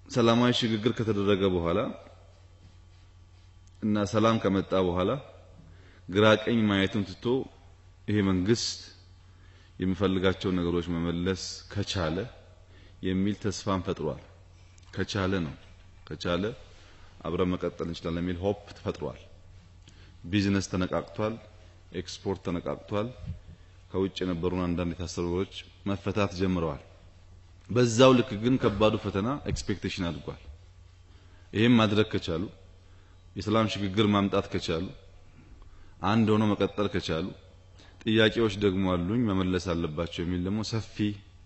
ሰላማዊ ሽግግር ከተደረገ በኋላ እና ሰላም ከመጣ በኋላ ግራ ቀኝ ማየቱን ትቶ ይሄ መንግስት የሚፈልጋቸውን ነገሮች መመለስ ከቻለ የሚል ተስፋን ፈጥሯል። ከቻለ ነው ከቻለ አብረን መቀጠል እንችላለን የሚል ሆፕ ተፈጥሯል። ቢዝነስ ተነቃቅቷል። ኤክስፖርት ተነቃቅቷል። ከውጭ የነበሩን አንዳንድ የታሰሩ ነገሮች መፈታት ጀምረዋል። በዛው ልክ ግን ከባዱ ፈተና ኤክስፔክቴሽን አድጓል። ይሄም ማድረግ ከቻሉ የሰላም ሽግግር ማምጣት ከቻሉ አንድ ሆኖ መቀጠል ከቻሉ ጥያቄዎች ደግሞ አሉኝ መመለስ አለባቸው የሚል ደግሞ ሰፊ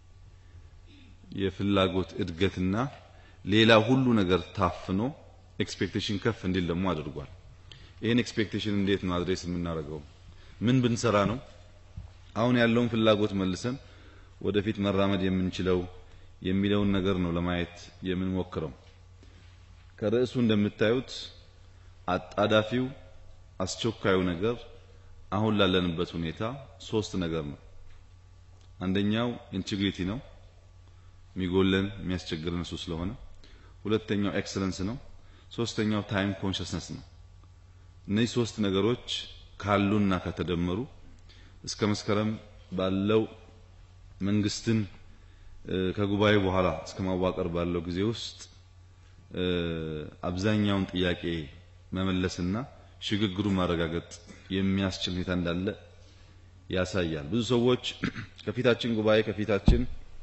የፍላጎት እድገትና ሌላ ሁሉ ነገር ታፍኖ ኤክስፔክቴሽን ከፍ እንዲል ደግሞ አድርጓል። ይህን ኤክስፔክቴሽን እንዴት ነው አድሬስ የምናደርገው? ምን ብንሰራ ነው አሁን ያለውን ፍላጎት መልሰን ወደፊት መራመድ የምንችለው የሚለውን ነገር ነው ለማየት የምንሞክረው። ከርዕሱ እንደምታዩት አጣዳፊው አስቸኳዩ ነገር አሁን ላለንበት ሁኔታ ሶስት ነገር ነው። አንደኛው ኢንቴግሪቲ ነው፣ የሚጎለን የሚያስቸግረን እሱ ስለሆነ። ሁለተኛው ኤክሰለንስ ነው። ሶስተኛው ታይም ኮንሽስነስ ነው። እነዚህ ሶስት ነገሮች ካሉና ከተደመሩ እስከ መስከረም ባለው መንግስትን ከጉባኤ በኋላ እስከ ማዋቀር ባለው ጊዜ ውስጥ አብዛኛውን ጥያቄ መመለስና ሽግግሩን ማረጋገጥ የሚያስችል ሁኔታ እንዳለ ያሳያል። ብዙ ሰዎች ከፊታችን ጉባኤ ከፊታችን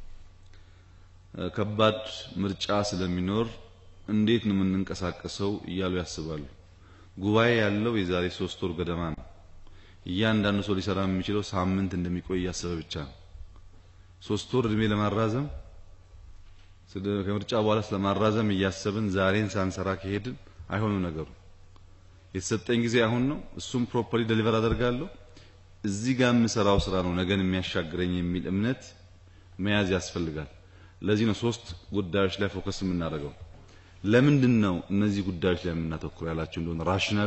ከባድ ምርጫ ስለሚኖር እንዴት ነው የምንንቀሳቀሰው እያሉ ያስባሉ። ጉባኤ ያለው የዛሬ ሶስት ወር ገደማ ነው። እያንዳንዱ ሰው ሊሰራ የሚችለው ሳምንት እንደሚቆይ እያሰበ ብቻ ነው። ሶስት ወር እድሜ ለማራዘም ከምርጫ በኋላ ስለማራዘም እያሰብን ዛሬን ሳንሰራ ከሄድን አይሆንም ነገሩ። የተሰጠኝ ጊዜ አሁን ነው። እሱም ፕሮፐርሊ ደሊቨር አደርጋለሁ። እዚህ ጋር የምሰራው ስራ ነው ነገን የሚያሻግረኝ የሚል እምነት መያዝ ያስፈልጋል። ለዚህ ነው ሶስት ጉዳዮች ላይ ፎከስ የምናደርገው። ለምንድን ነው እነዚህ ጉዳዮች ላይ የምናተኩር ያላችሁ እንደሆነ ራሽናሉ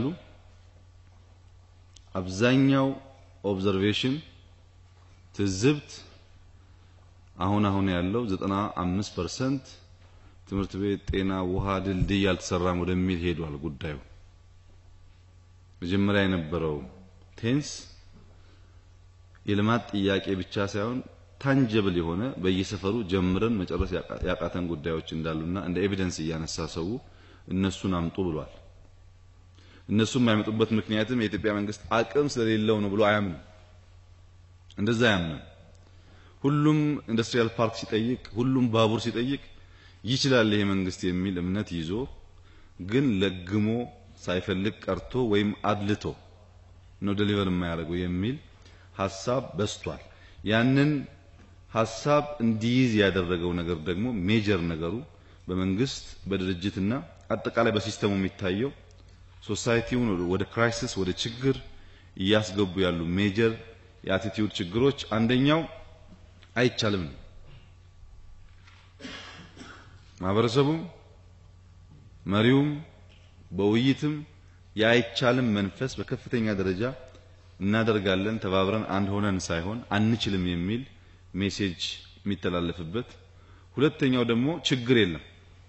አብዛኛው ኦብዘርቬሽን ትዝብት አሁን አሁን ያለው 95% ትምህርት ቤት፣ ጤና፣ ውሃ፣ ድልድይ አልተሰራም ወደሚል ሄዷል ጉዳዩ። መጀመሪያ የነበረው ቴንስ የልማት ጥያቄ ብቻ ሳይሆን ታንጀብል የሆነ በየሰፈሩ ጀምረን መጨረስ ያቃተን ጉዳዮች እንዳሉና እንደ ኤቪደንስ እያነሳ ሰው እነሱን አምጡ ብሏል። እነሱም የማይመጡበት ምክንያትም የኢትዮጵያ መንግስት አቅም ስለሌለው ነው ብሎ አያምንም። እንደዛ አያምንም። ሁሉም ኢንዱስትሪያል ፓርክ ሲጠይቅ፣ ሁሉም ባቡር ሲጠይቅ ይችላል ይሄ መንግስት የሚል እምነት ይዞ ግን ለግሞ ሳይፈልግ ቀርቶ ወይም አድልቶ ነው ደሊቨር የማያደርገው የሚል ሀሳብ በስቷል። ያንን ሀሳብ እንዲይዝ ያደረገው ነገር ደግሞ ሜጀር ነገሩ በመንግስት በድርጅትና አጠቃላይ በሲስተሙ የሚታየው ሶሳይቲውን ወደ ክራይሲስ ወደ ችግር እያስገቡ ያሉ ሜጀር የአቲቲዩድ ችግሮች አንደኛው አይቻልም ነው። ማህበረሰቡም መሪውም በውይይትም የአይቻልም መንፈስ በከፍተኛ ደረጃ እናደርጋለን ተባብረን አንድ ሆነን ሳይሆን አንችልም የሚል ሜሴጅ የሚተላለፍበት። ሁለተኛው ደግሞ ችግር የለም።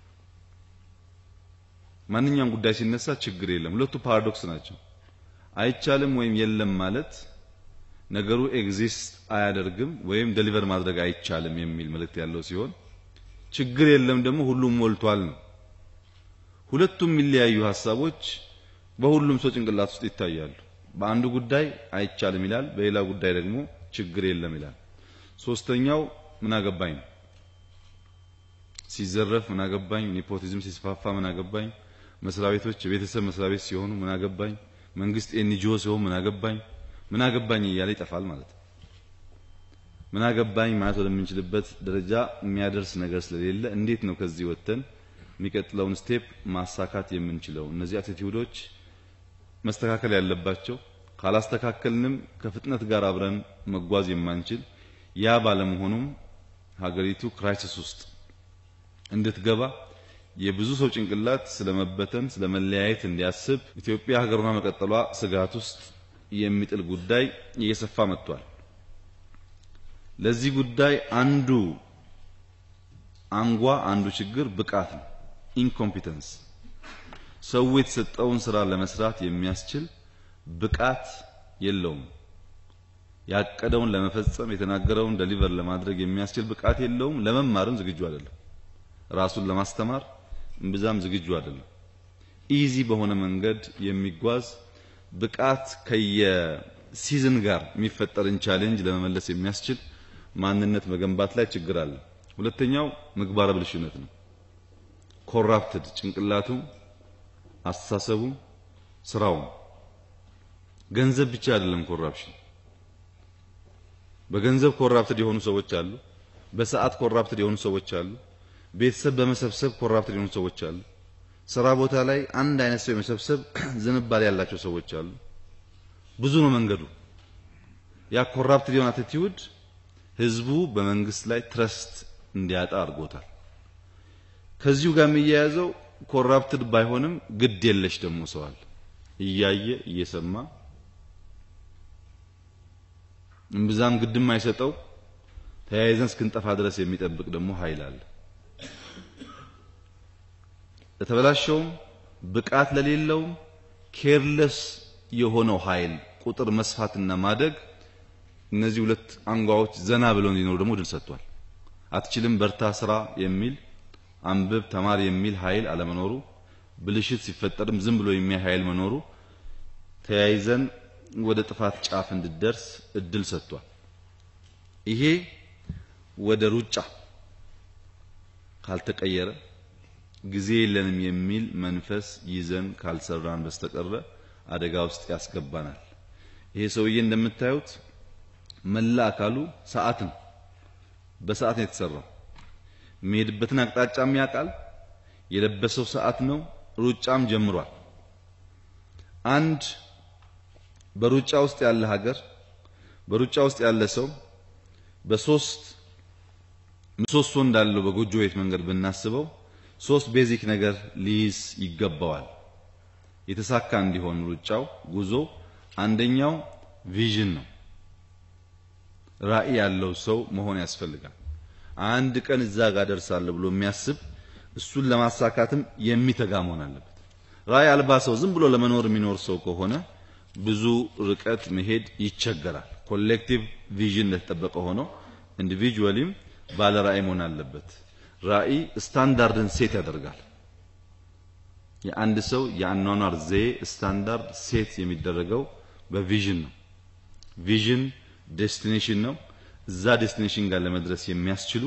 ማንኛውም ጉዳይ ሲነሳ ችግር የለም። ሁለቱ ፓራዶክስ ናቸው። አይቻልም ወይም የለም ማለት ነገሩ ኤግዚስት አያደርግም ወይም ደሊቨር ማድረግ አይቻልም የሚል መልእክት ያለው ሲሆን ችግር የለም ደግሞ ሁሉም ሞልቷል ነው። ሁለቱም የሚለያዩ ሀሳቦች በሁሉም ሰው ጭንቅላት ውስጥ ይታያሉ። በአንዱ ጉዳይ አይቻልም ይላል፣ በሌላ ጉዳይ ደግሞ ችግር የለም ይላል። ሶስተኛው ምን አገባኝ ነው። ሲዘረፍ ምን አገባኝ፣ ኔፖቲዝም ሲስፋፋ ምን አገባኝ፣ መስሪያ ቤቶች የቤተሰብ መስሪያ ቤት ሲሆኑ ምን አገባኝ፣ መንግስት ኤንጂኦ ሲሆን ምን አገባኝ፣ ምን አገባኝ እያለ ይጠፋል ማለት ነው። ምን አገባኝ ማለት ወደምንችልበት ደረጃ የሚያደርስ ነገር ስለሌለ እንዴት ነው ከዚህ ወጥተን የሚቀጥለውን ስቴፕ ማሳካት የምንችለው? እነዚህ አቲቲዩዶች መስተካከል ያለባቸው ካላስተካከልንም ከፍጥነት ጋር አብረን መጓዝ የማንችል ያ ባለመሆኑም ሀገሪቱ ክራይሲስ ውስጥ እንድትገባ የብዙ ሰው ጭንቅላት ስለመበተን ስለመለያየት እንዲያስብ ኢትዮጵያ ሀገሯ መቀጠሏ ስጋት ውስጥ የሚጥል ጉዳይ እየሰፋ መጥቷል። ለዚህ ጉዳይ አንዱ አንጓ አንዱ ችግር ብቃት ነው። ኢንኮምፒተንስ ሰው የተሰጠውን ስራ ለመስራት የሚያስችል ብቃት የለውም። ያቀደውን ለመፈጸም የተናገረውን ደሊቨር ለማድረግ የሚያስችል ብቃት የለውም። ለመማርም ዝግጁ አይደለም። ራሱን ለማስተማር እምብዛም ዝግጁ አይደለም። ኢዚ በሆነ መንገድ የሚጓዝ ብቃት ከየሲዝን ጋር የሚፈጠርን ቻሌንጅ ለመመለስ የሚያስችል ማንነት መገንባት ላይ ችግር አለ። ሁለተኛው ምግባረ ብልሽነት ነው። ኮራፕትድ ጭንቅላቱ፣ አስተሳሰቡ፣ ስራው። ገንዘብ ብቻ አይደለም ኮራፕሽን። በገንዘብ ኮራፕትድ የሆኑ ሰዎች አሉ። በሰዓት ኮራፕትድ የሆኑ ሰዎች አሉ። ቤተሰብ በመሰብሰብ ኮራፕትድ የሆኑ ሰዎች አሉ። ስራ ቦታ ላይ አንድ አይነት ሰው የመሰብሰብ ዝንባሌ ያላቸው ሰዎች አሉ። ብዙ ነው መንገዱ። ያ ኮራፕትድ የሆነ አቲቲዩድ ህዝቡ በመንግስት ላይ ትረስት እንዲያጣ አድርጎታል። ከዚሁ ጋር የሚያያዘው ኮራፕትድ ባይሆንም ግድ የለሽ ደግሞ ሰው አለ። እያየ እየሰማ እምብዛም ግድም አይሰጠው ተያይዘን እስክንጠፋ ድረስ የሚጠብቅ ደግሞ ኃይል አለ። ለተበላሸውም ብቃት ለሌለውም ኬርለስ የሆነው ኃይል ቁጥር መስፋትና ማደግ እነዚህ ሁለት አንጓዎች ዘና ብለው እንዲኖሩ ደግሞ ድል ሰጥቷል። አትችልም፣ በርታ፣ ስራ የሚል አንብብ፣ ተማር የሚል ኃይል አለመኖሩ፣ ብልሽት ሲፈጠርም ዝም ብሎ የሚያይ ኃይል መኖሩ ተያይዘን ወደ ጥፋት ጫፍ እንድደርስ እድል ሰጥቷል። ይሄ ወደ ሩጫ ካልተቀየረ ጊዜ የለንም የሚል መንፈስ ይዘን ካልሰራን በስተቀረ አደጋ ውስጥ ያስገባናል። ይሄ ሰውዬ እንደምታዩት መላ አካሉ ሰዓት ነው። በሰዓት ነው የተሰራው። የሚሄድበትን አቅጣጫም ያውቃል። የለበሰው ሰዓት ነው። ሩጫም ጀምሯል። አንድ በሩጫ ውስጥ ያለ ሀገር በሩጫ ውስጥ ያለ ሰው በሶስት ምሰሶ እንዳለው በጎጆ ቤት መንገድ ብናስበው ሶስት ቤዚክ ነገር ሊይዝ ይገባዋል። የተሳካ እንዲሆን ሩጫው ጉዞ አንደኛው ቪዥን ነው። ራዕይ ያለው ሰው መሆን ያስፈልጋል። አንድ ቀን እዛ ጋር ደርሳለሁ ብሎ የሚያስብ እሱን ለማሳካትም የሚተጋ መሆን አለበት። ራዕይ አልባ ሰው ዝም ብሎ ለመኖር የሚኖር ሰው ከሆነ ብዙ ርቀት መሄድ ይቸገራል። ኮሌክቲቭ ቪዥን እንደተጠበቀ ሆኖ ኢንዲቪጁዋሊም ባለ ራዕይ መሆን አለበት። ራዕይ ስታንዳርድን ሴት ያደርጋል። የአንድ ሰው የአኗኗር ዘዬ ስታንዳርድ ሴት የሚደረገው በቪዥን ነው። ቪዥን ዴስቲኔሽን ነው። እዛ ዴስቲኔሽን ጋር ለመድረስ የሚያስችሉ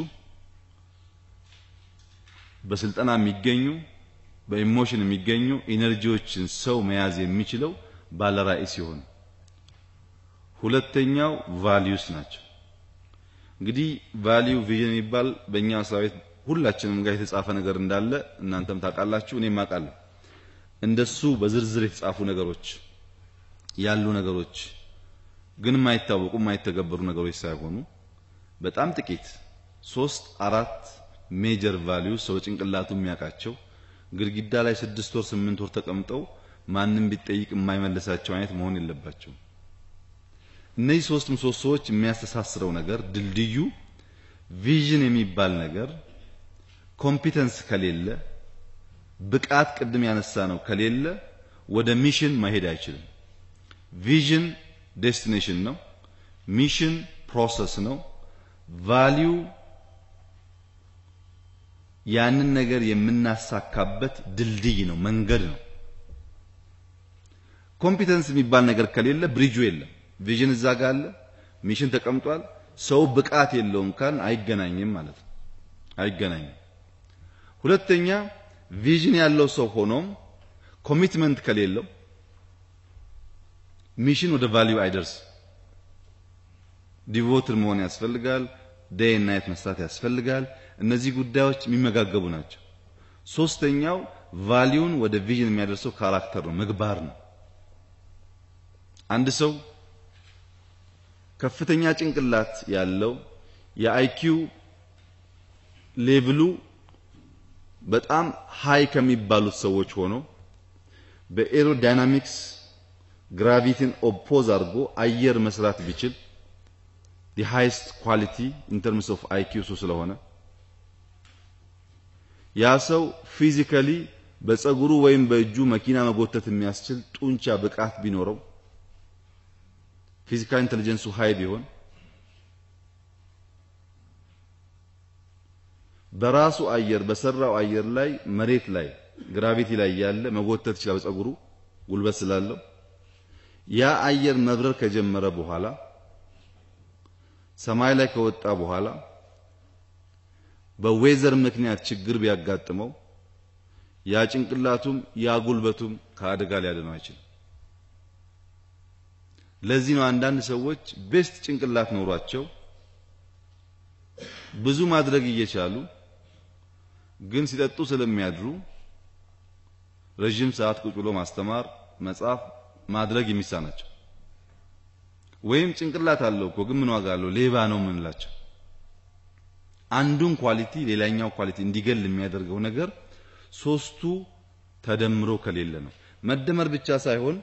በስልጠና የሚገኙ በኢሞሽን የሚገኙ ኢነርጂዎችን ሰው መያዝ የሚችለው ባለ ራዕይ ሲሆን፣ ሁለተኛው ቫሊዩስ ናቸው። እንግዲህ ቫሊዩ ቪዥን የሚባል በእኛ መስሪያ ቤት ሁላችንም ጋር የተጻፈ ነገር እንዳለ እናንተም ታውቃላችሁ፣ እኔም አውቃለሁ። እንደሱ በዝርዝር የተጻፉ ነገሮች ያሉ ነገሮች ግን የማይታወቁ የማይተገበሩ ነገሮች ሳይሆኑ በጣም ጥቂት ሶስት አራት ሜጀር ቫሊዩ ሰው ጭንቅላቱ የሚያውቃቸው ግድግዳ ላይ ስድስት ወር ስምንት ወር ተቀምጠው ማንም ቢጠይቅ የማይመልሳቸው አይነት መሆን የለባቸው። እነዚህ ሶስት ምሰሶዎች የሚያስተሳስረው ነገር ድልድዩ ቪዥን የሚባል ነገር ኮምፒተንስ ከሌለ ብቃት ቅድም ያነሳ ነው ከሌለ ወደ ሚሽን መሄድ አይችልም። ቪዥን ዴስቲኔሽን ነው። ሚሽን ፕሮሰስ ነው። ቫሊዩ ያንን ነገር የምናሳካበት ድልድይ ነው፣ መንገድ ነው። ኮምፒተንስ የሚባል ነገር ከሌለ ብሪጁ የለም። ቪዥን እዛ ጋር አለ፣ ሚሽን ተቀምጧል። ሰው ብቃት የለውም ካል አይገናኝም ማለት ነው። አይገናኝም። ሁለተኛ ቪዥን ያለው ሰው ሆኖም ኮሚትመንት ከሌለው ሚሽን ወደ ቫልዩ አይደርስ። ዲቮትድ መሆን ያስፈልጋል። ዴይ ናይት መስራት ያስፈልጋል። እነዚህ ጉዳዮች የሚመጋገቡ ናቸው። ሶስተኛው ቫልዩን ወደ ቪዥን የሚያደርሰው ካራክተር ነው፣ ምግባር ነው። አንድ ሰው ከፍተኛ ጭንቅላት ያለው የአይኪው ሌቭሉ በጣም ሃይ ከሚባሉት ሰዎች ሆኖ በኤሮዳይናሚክስ ግራቪቲን ኦፖዝ አድርጎ አየር መስራት ቢችል ዲ ሃይስት ኳሊቲ ኢን ተርምስ ኦፍ አይኪው እሱ ስለሆነ ያ ሰው ፊዚካሊ በፀጉሩ ወይም በእጁ መኪና መጎተት የሚያስችል ጡንቻ ብቃት ቢኖረው ፊዚካል ኢንተለጀንሱ ሃይ ቢሆን በራሱ አየር በሰራው አየር ላይ መሬት ላይ ግራቪቲ ላይ ያለ መጎተት ይችላል በፀጉሩ ጉልበት ስላለው ያ አየር መብረር ከጀመረ በኋላ ሰማይ ላይ ከወጣ በኋላ በዌዘር ምክንያት ችግር ቢያጋጥመው ያ ጭንቅላቱም ያ ጉልበቱም ከአደጋ ሊያድነው አይችልም። ለዚህ ነው አንዳንድ ሰዎች ቤስት ጭንቅላት ኖሯቸው ብዙ ማድረግ እየቻሉ ግን ሲጠጡ ስለሚያድሩ ረዥም ሰዓት ቁጭ ብሎ ማስተማር፣ መጻፍ፣ ማድረግ የሚሳናቸው ወይም ጭንቅላት አለው እኮ ግን ምን ዋጋ አለው ሌባ ነው የምንላቸው። አንዱን ኳሊቲ ሌላኛው ኳሊቲ እንዲገል የሚያደርገው ነገር ሶስቱ ተደምሮ ከሌለ ነው። መደመር ብቻ ሳይሆን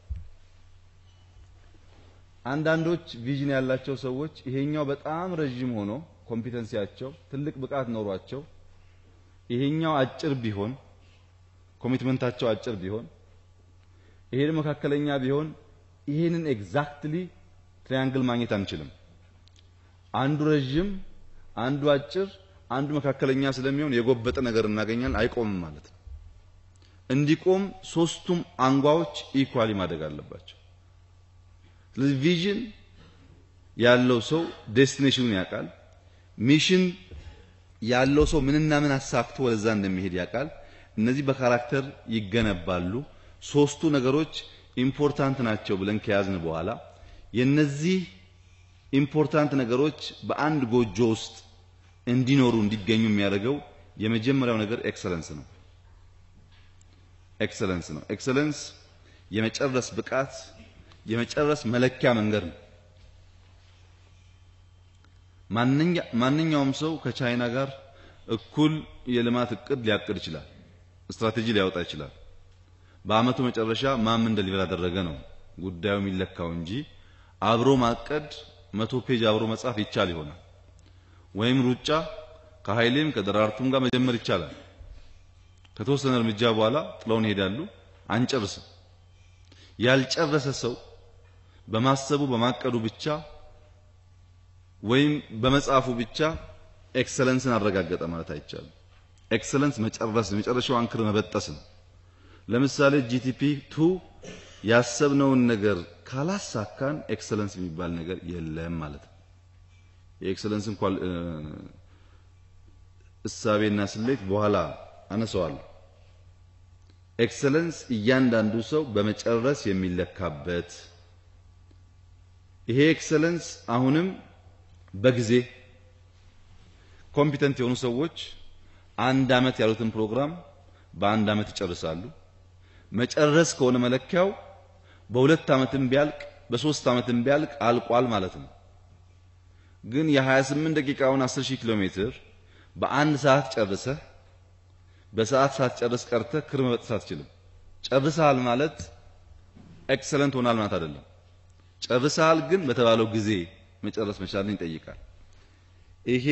አንዳንዶች ቪዥን ያላቸው ሰዎች ይሄኛው በጣም ረዥም ሆኖ ኮምፒተንሲያቸው ትልቅ ብቃት ኖሯቸው ይሄኛው አጭር ቢሆን ኮሚትመንታቸው አጭር ቢሆን ይሄ መካከለኛ ቢሆን ይሄንን ኤግዛክትሊ ትሪያንግል ማግኘት አንችልም። አንዱ ረዥም፣ አንዱ አጭር፣ አንዱ መካከለኛ ስለሚሆን የጎበጠ ነገር እናገኛለን። አይቆምም ማለት ነው። እንዲቆም ሶስቱም አንጓዎች ኢኳሊ ማደግ አለባቸው። ስለዚህ ቪዥን ያለው ሰው ዴስቲኔሽኑን ያውቃል። ሚሽን ያለው ሰው ምንና ምን አሳክቶ ወደዛ እንደሚሄድ ያውቃል። እነዚህ በካራክተር ይገነባሉ። ሶስቱ ነገሮች ኢምፖርታንት ናቸው ብለን ከያዝን በኋላ የነዚህ ኢምፖርታንት ነገሮች በአንድ ጎጆ ውስጥ እንዲኖሩ እንዲገኙ የሚያደርገው የመጀመሪያው ነገር ኤክሰለንስ ነው። ኤክሰለንስ ነው። ኤክሰለንስ የመጨረስ ብቃት የመጨረስ መለኪያ መንገድ ነው። ማንኛውም ሰው ከቻይና ጋር እኩል የልማት እቅድ ሊያቅድ ይችላል። ስትራቴጂ ሊያወጣ ይችላል። በአመቱ መጨረሻ ማን ምን ደሊቨር አደረገ ነው ጉዳዩ የሚለካው እንጂ አብሮ ማቀድ መቶ ፔጅ አብሮ መጻፍ ይቻል ይሆናል። ወይም ሩጫ ከኃይሌም ከደራርቱም ጋር መጀመር ይቻላል። ከተወሰነ እርምጃ በኋላ ጥለውን ይሄዳሉ። አንጨርስም። ያልጨረሰ ሰው በማሰቡ በማቀዱ ብቻ ወይም በመጻፉ ብቻ ኤክሰለንስን አረጋገጠ ማለት አይቻልም። ኤክሰለንስ መጨረስ ነው። የመጨረሻው አንክር መበጠስ ነው። ለምሳሌ ጂቲፒ ቱ ያሰብነውን ነገር ካላሳካን ኤክሰለንስ የሚባል ነገር የለም ማለት ነው። የኤክሰለንስን እሳቤና ስሌት በኋላ አነሳዋለሁ። ኤክሰለንስ እያንዳንዱ ሰው በመጨረስ የሚለካበት ይሄ ኤክሰለንስ አሁንም በጊዜ ኮምፒተንት የሆኑ ሰዎች አንድ አመት ያሉትን ፕሮግራም በአንድ አመት ይጨርሳሉ። መጨረስ ከሆነ መለኪያው በሁለት አመትም ቢያልቅ በሶስት አመትም ቢያልቅ አልቋል ማለት ነው። ግን የ28 ደቂቃውን 10000 ኪሎ ሜትር በአንድ ሰዓት ጨርሰህ በሰዓት ሳትጨርስ ቀርተህ ክር መበጠስ አትችልም። ጨርሰሃል ማለት ኤክሰለንት ሆናል ማለት አይደለም። ጨርሰሃል ግን በተባለው ጊዜ መጨረስ መቻልን ይጠይቃል። ይሄ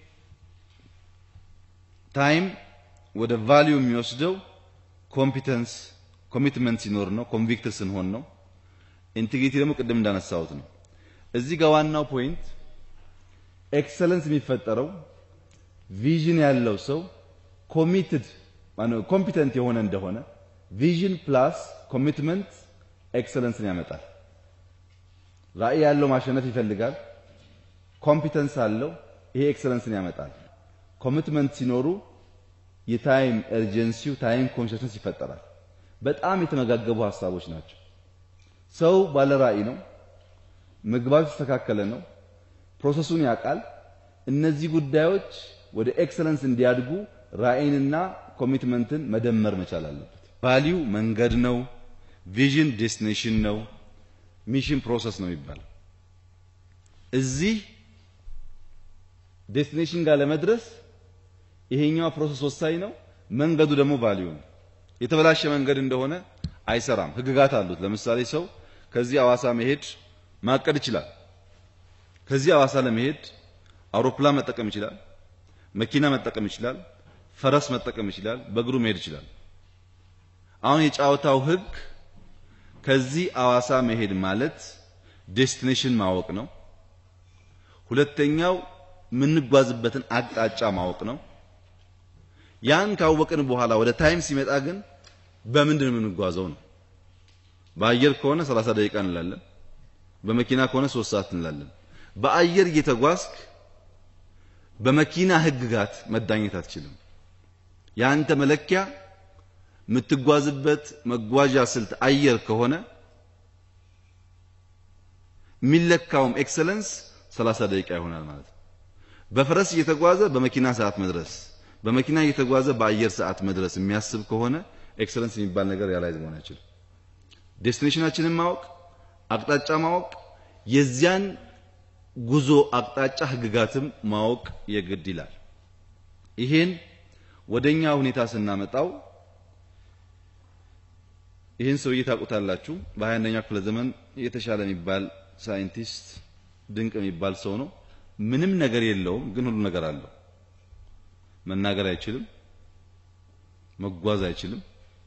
ታይም ወደ ቫልዩ የሚወስደው ኮምፒተንስ ኮሚትመንት ሲኖር ነው። ኮንቪክትድ ስንሆን ነው። ኢንቴግሪቲ ደግሞ ቅድም እንዳነሳሁት ነው። እዚህ ጋር ዋናው ፖይንት ኤክሰለንስ የሚፈጠረው ቪዥን ያለው ሰው ኮሚትድ ማነው ኮምፒተንት የሆነ እንደሆነ ቪዥን ፕላስ ኮሚትመንት ኤክሰለንስን ያመጣል። ራዕይ ያለው ማሸነፍ ይፈልጋል። ኮምፒተንስ አለው። ይሄ ኤክሰለንስን ያመጣል። ኮሚትመንት ሲኖሩ የታይም ኤርጀንሲው ታይም ኮንሽስነስ ይፈጠራል። በጣም የተመጋገቡ ሀሳቦች ናቸው። ሰው ባለ ራዕይ ነው። ምግባቱ የተስተካከለ ነው። ፕሮሰሱን ያውቃል። እነዚህ ጉዳዮች ወደ ኤክሰለንስ እንዲያድጉ ራዕይንና ኮሚትመንትን መደመር መቻል አለበት። ቫሊዩ መንገድ ነው። ቪዥን ዴስቲኔሽን ነው። ሚሽን ፕሮሰስ ነው የሚባለው። እዚህ ዴስቲኔሽን ጋር ለመድረስ ይሄኛው ፕሮሰስ ወሳኝ ነው። መንገዱ ደግሞ ቫሊዩ ነው። የተበላሸ መንገድ እንደሆነ አይሰራም። ህግጋት አሉት። ለምሳሌ ሰው ከዚህ አዋሳ መሄድ ማቀድ ይችላል። ከዚህ አዋሳ ለመሄድ አውሮፕላን መጠቀም ይችላል። መኪና መጠቀም ይችላል። ፈረስ መጠቀም ይችላል፣ በእግሩ መሄድ ይችላል። አሁን የጨዋታው ህግ ከዚህ አዋሳ መሄድ ማለት ዴስቲኔሽን ማወቅ ነው። ሁለተኛው የምንጓዝበትን አቅጣጫ ማወቅ ነው። ያን ካወቅን በኋላ ወደ ታይም ሲመጣ ግን በምንድን ነው የምንጓዘው ነው። በአየር ከሆነ 30 ደቂቃ እንላለን። በመኪና ከሆነ 3 ሰዓት እንላለን። በአየር እየተጓዝክ በመኪና ህግጋት መዳኘት አትችልም። ያንተ መለኪያ የምትጓዝበት መጓዣ ስልት አየር ከሆነ የሚለካውም ኤክሰለንስ 30 ደቂቃ ይሆናል ማለት ነው። በፈረስ እየተጓዘ በመኪና ሰዓት መድረስ፣ በመኪና እየተጓዘ በአየር ሰዓት መድረስ የሚያስብ ከሆነ ኤክሰለንስ የሚባል ነገር ያላይዝ መሆን አይችልም። ዴስቲኔሽናችንን ማወቅ፣ አቅጣጫ ማወቅ፣ የዚያን ጉዞ አቅጣጫ ህግጋትም ማወቅ የግድ ይላል። ይሄን ወደኛ ሁኔታ ስናመጣው ይህን ሰውዬ ታውቁታላችሁ። በሀያ አንደኛው ክፍለ ዘመን የተሻለ የሚባል ሳይንቲስት ድንቅ የሚባል ሰው ነው። ምንም ነገር የለውም፣ ግን ሁሉ ነገር አለው። መናገር አይችልም፣ መጓዝ አይችልም።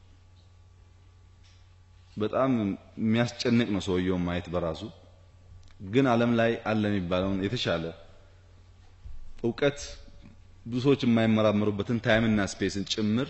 በጣም የሚያስጨንቅ ነው ሰውየውን ማየት በራሱ ግን ዓለም ላይ አለ የሚባለውን የተሻለ እውቀት ብዙ ሰዎች የማይመራመሩበትን ታይምና ስፔስን ጭምር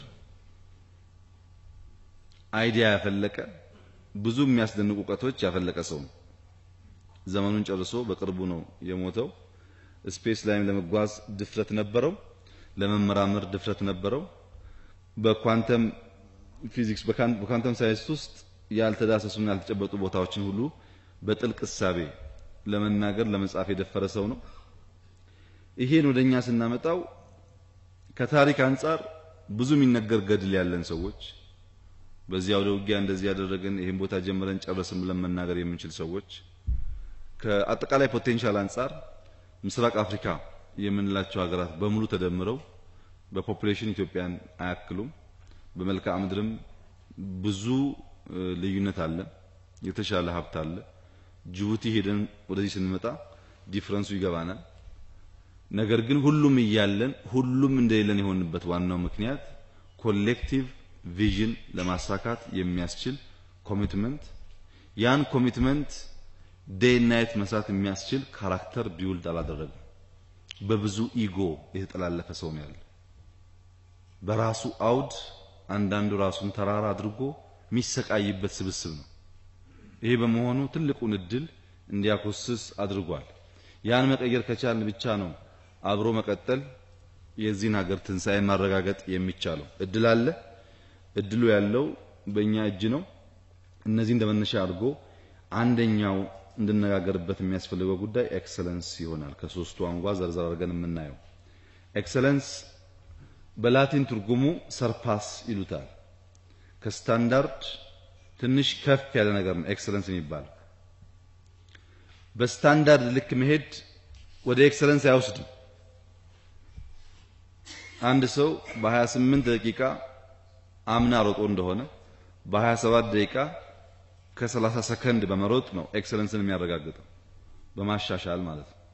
አይዲያ ያፈለቀ ብዙ የሚያስደንቁ እውቀቶች ያፈለቀ ሰው ነው። ዘመኑን ጨርሶ በቅርቡ ነው የሞተው። ስፔስ ላይም ለመጓዝ ድፍረት ነበረው፣ ለመመራመር ድፍረት ነበረው። በኳንተም ፊዚክስ በኳንተም ሳይንስ ውስጥ ያልተዳሰሱና ያልተጨበጡ ቦታዎችን ሁሉ በጥልቅ እሳቤ ለመናገር ለመጻፍ የደፈረ ሰው ነው። ይሄን ወደኛ ስናመጣው ከታሪክ አንጻር ብዙ የሚነገር ገድል ያለን ሰዎች በዚያ ወደ ውጊያ እንደዚህ ያደረግን ይሄን ቦታ ጀምረን ጨረስን ብለን መናገር የምንችል ሰዎች ከአጠቃላይ ፖቴንሻል አንጻር ምስራቅ አፍሪካ የምንላቸው ሀገራት በሙሉ ተደምረው በፖፑሌሽን ኢትዮጵያን አያክሉም። በመልክዓ ምድርም ብዙ ልዩነት አለ፣ የተሻለ ሀብት አለ። ጅቡቲ ሄደን ወደዚህ ስንመጣ ዲፍረንሱ ይገባናል። ነገር ግን ሁሉም እያለን ሁሉም እንደሌለን የሆንበት ዋናው ምክንያት ኮሌክቲቭ ቪዥን ለማሳካት የሚያስችል ኮሚትመንት ያን ኮሚትመንት ዴይ ናይት መስራት የሚያስችል ካራክተር ቢውልድ አላደረግም። በብዙ ኢጎ የተጠላለፈ ሰው ነው ያለ። በራሱ አውድ አንዳንዱ ራሱን ተራራ አድርጎ የሚሰቃይበት ስብስብ ነው። ይሄ በመሆኑ ትልቁን እድል እንዲያኮስስ አድርጓል። ያን መቀየር ከቻልን ብቻ ነው አብሮ መቀጠል የዚህን ሀገር ትንሣኤን ማረጋገጥ የሚቻለው። እድል አለ። እድሉ ያለው በእኛ እጅ ነው። እነዚህ እንደመነሻ አድርጎ አንደኛው እንድነጋገርበት የሚያስፈልገው ጉዳይ ኤክሰለንስ ይሆናል። ከሶስቱ አንጓ ዘርዘር አድርገን የምናየው ኤክሰለንስ በላቲን ትርጉሙ ሰርፓስ ይሉታል። ከስታንዳርድ ትንሽ ከፍ ያለ ነገር ነው ኤክሰለንስ የሚባለው። በስታንዳርድ ልክ መሄድ ወደ ኤክሰለንስ አይወስድም። አንድ ሰው በ28 ደቂቃ አምና ሮጦ እንደሆነ በ27 ደቂቃ ከ30 ሰከንድ በመሮጥ ነው ኤክሰለንስን የሚያረጋግጠው በማሻሻል ማለት ነው።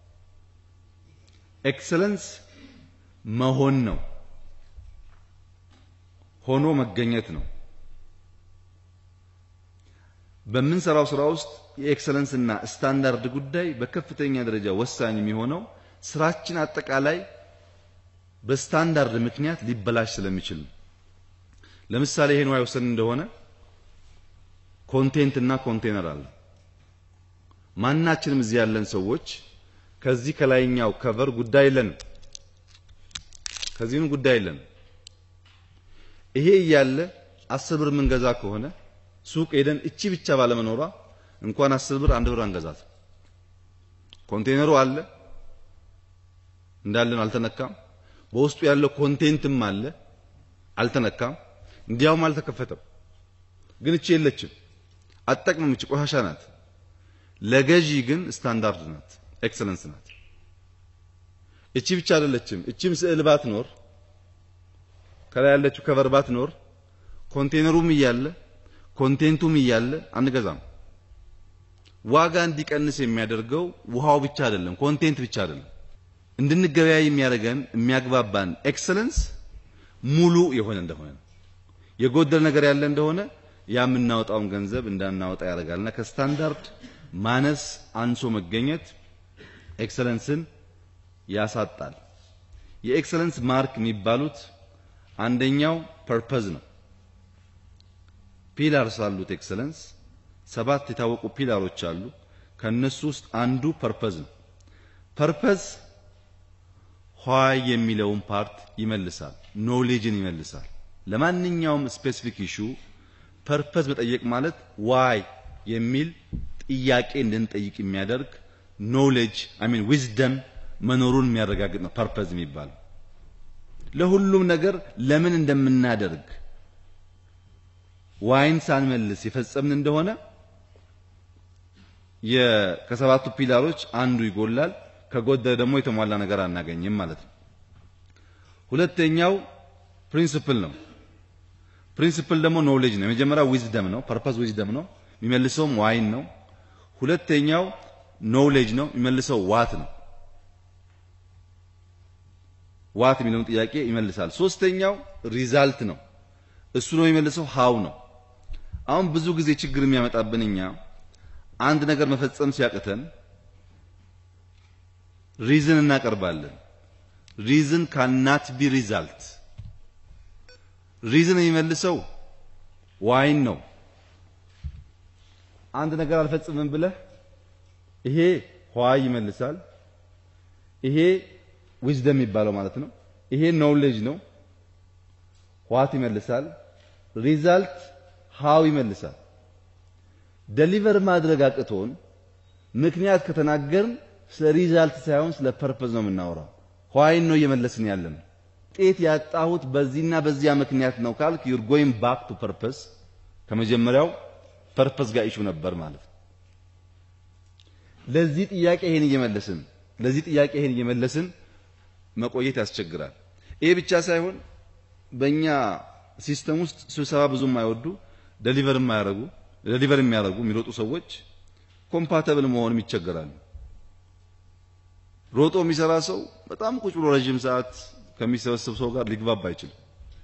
ኤክሰለንስ መሆን ነው፣ ሆኖ መገኘት ነው። በምንሰራው ስራ ውስጥ የኤክሰለንስና ስታንዳርድ ጉዳይ በከፍተኛ ደረጃ ወሳኝ የሚሆነው ስራችን አጠቃላይ በስታንዳርድ ምክንያት ሊበላሽ ስለሚችል ነው። ለምሳሌ ይሄን ውሃ የወሰን እንደሆነ ኮንቴንት እና ኮንቴነር አለ። ማናችንም እዚህ ያለን ሰዎች ከዚህ ከላይኛው ከቨር ጉዳይ የለንም፣ ከዚህም ጉዳይ የለንም። ይሄ እያለ አስር ብር የምንገዛ ከሆነ ሱቅ ሄደን እቺ ብቻ ባለመኖሯ እንኳን አስር ብር አንድ ብር አንገዛት። ኮንቴነሩ አለ እንዳለን አልተነካም። በውስጡ ያለው ኮንቴንትም አለ አልተነካም። እንዲያውም አልተከፈተም። ግን እቺ የለችም፣ አትጠቅምም። እቺ ቆሻሻ ናት። ለገዢ ግን ስታንዳርድ ናት፣ ኤክሰለንስ ናት። እቺ ብቻ አይደለችም። እቺም ስዕል ባትኖር ከላይ ያለችው ከቨር ባትኖር ኮንቴነሩም እያለ ኮንቴንቱም እያለ አንገዛም። ዋጋ እንዲቀንስ የሚያደርገው ውሃው ብቻ አይደለም፣ ኮንቴንት ብቻ አይደለም። እንድንገበያይ የሚያደርገን የሚያግባባን ኤክሰለንስ ሙሉ የሆነ እንደሆነ ነው። የጎደለ ነገር ያለ እንደሆነ ያ የምናወጣውን ገንዘብ እንዳናወጣ ያደርጋልና ከስታንዳርድ ማነስ አንሶ መገኘት ኤክሰለንስን ያሳጣል። የኤክሰለንስ ማርክ የሚባሉት አንደኛው ፐርፐዝ ነው። ፒላርስ አሉት ኤክሰለንስ ሰባት የታወቁ ፒላሮች አሉ። ከነሱ ውስጥ አንዱ ፐርፐዝ ነው። ፐርፐዝ ዋይ የሚለውን ፓርት ይመልሳል፣ ኖሌጅን ይመልሳል። ለማንኛውም ስፔሲፊክ ኢሹ ፐርፐዝ መጠየቅ ማለት ዋይ የሚል ጥያቄ እንድንጠይቅ የሚያደርግ ኖሌጅ አይ ሚን ዊዝደም መኖሩን የሚያረጋግጥ ነው ፐርፐዝ የሚባለው። ለሁሉም ነገር ለምን እንደምናደርግ ዋይን ሳንመልስ የፈጸምን እንደሆነ ከሰባቱ ፒላሮች አንዱ ይጎላል። ከጎደለ ደግሞ የተሟላ ነገር አናገኝም ማለት ነው። ሁለተኛው ፕሪንሲፕል ነው። ፕሪንሲፕል ደግሞ ኖሌጅ ነው። የመጀመሪያው ዊዝደም ነው። ፐርፐዝ ዊዝደም ነው። የሚመልሰውም ዋይን ነው። ሁለተኛው ኖሌጅ ነው። የሚመልሰው ዋት ነው። ዋት የሚለውን ጥያቄ ይመልሳል። ሶስተኛው ሪዛልት ነው። እሱ ነው የሚመልሰው ሃው ነው። አሁን ብዙ ጊዜ ችግር የሚያመጣብን እኛ አንድ ነገር መፈጸም ሲያቅተን ሪዝን እናቀርባለን። ሪዝን ካናት ቢ ሪዛልት። ሪዝን የሚመልሰው ዋይን ነው። አንድ ነገር አልፈጽምም ብለህ ይሄ ዋይ ይመልሳል። ይሄ ዊዝደም የሚባለው ማለት ነው። ይሄ ኖውሌጅ ነው። ዋት ይመልሳል። ሪዛልት ሃው ይመልሳል። ደሊቨር ማድረግ አቅቶን ምክንያት ከተናገርን ስለ ሪዛልት ሳይሆን ስለ ፐርፐዝ ነው የምናወራው። ዋይን ነው እየመለስን ያለን። ውጤት ያጣሁት በዚህና በዚያ ምክንያት ነው ካልክ ዩር ጎይንግ ባክ ቱ ፐርፐዝ ከመጀመሪያው ፐርፐዝ ጋር ኢሹ ነበር ማለት ነው። ለዚህ ጥያቄ ይሄን እየመለስን ለዚህ ጥያቄ ይሄን እየመለስን መቆየት ያስቸግራል። ይሄ ብቻ ሳይሆን በእኛ ሲስተም ውስጥ ስብሰባ ብዙም አይወዱ ደሊቨር የማያደርጉ ደሊቨር የሚያደርጉ የሚሮጡ ሰዎች ኮምፓተብል መሆንም ይቸገራሉ። ሮጦ የሚሰራ ሰው በጣም ቁጭ ብሎ ረጅም ሰዓት ከሚሰበሰብ ሰው ጋር ሊግባባ አይችልም።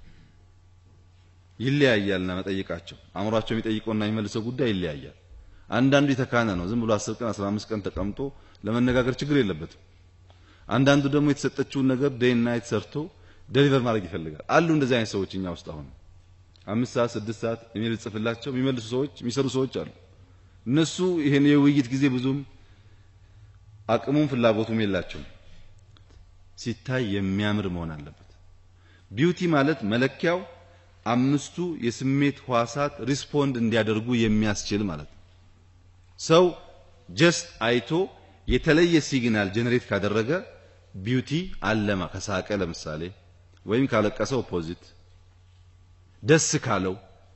ይለያያልና መጠይቃቸው አእምሯቸው የሚጠይቀውና የሚመልሰው ጉዳይ ይለያያል። አንዳንዱ የተካነ ነው። ዝም ብሎ 10 ቀን 15 ቀን ተቀምጦ ለመነጋገር ችግር የለበትም። አንዳንዱ ደግሞ የተሰጠችውን ነገር ዴይ ናይት ሰርቶ ደሊቨር ማድረግ ይፈልጋል። አሉ እንደዚህ አይነት ሰዎች እኛ ውስጥ አሁን አምስት ሰዓት ስድስት ሰዓት ኢሜል ጽፍላቸው የሚመልሱ ሰዎች የሚሰሩ ሰዎች አሉ። እነሱ ይሄን የውይይት ጊዜ ብዙም አቅሙም ፍላጎቱም የላቸውም። ሲታይ የሚያምር መሆን አለበት። ቢዩቲ ማለት መለኪያው አምስቱ የስሜት ህዋሳት ሪስፖንድ እንዲያደርጉ የሚያስችል ማለት ነው። ሰው ጀስት አይቶ የተለየ ሲግናል ጀነሬት ካደረገ ቢዩቲ አለማ ከሳቀ ለምሳሌ ወይም ካለቀሰ ኦፖዚት ደስ ካለው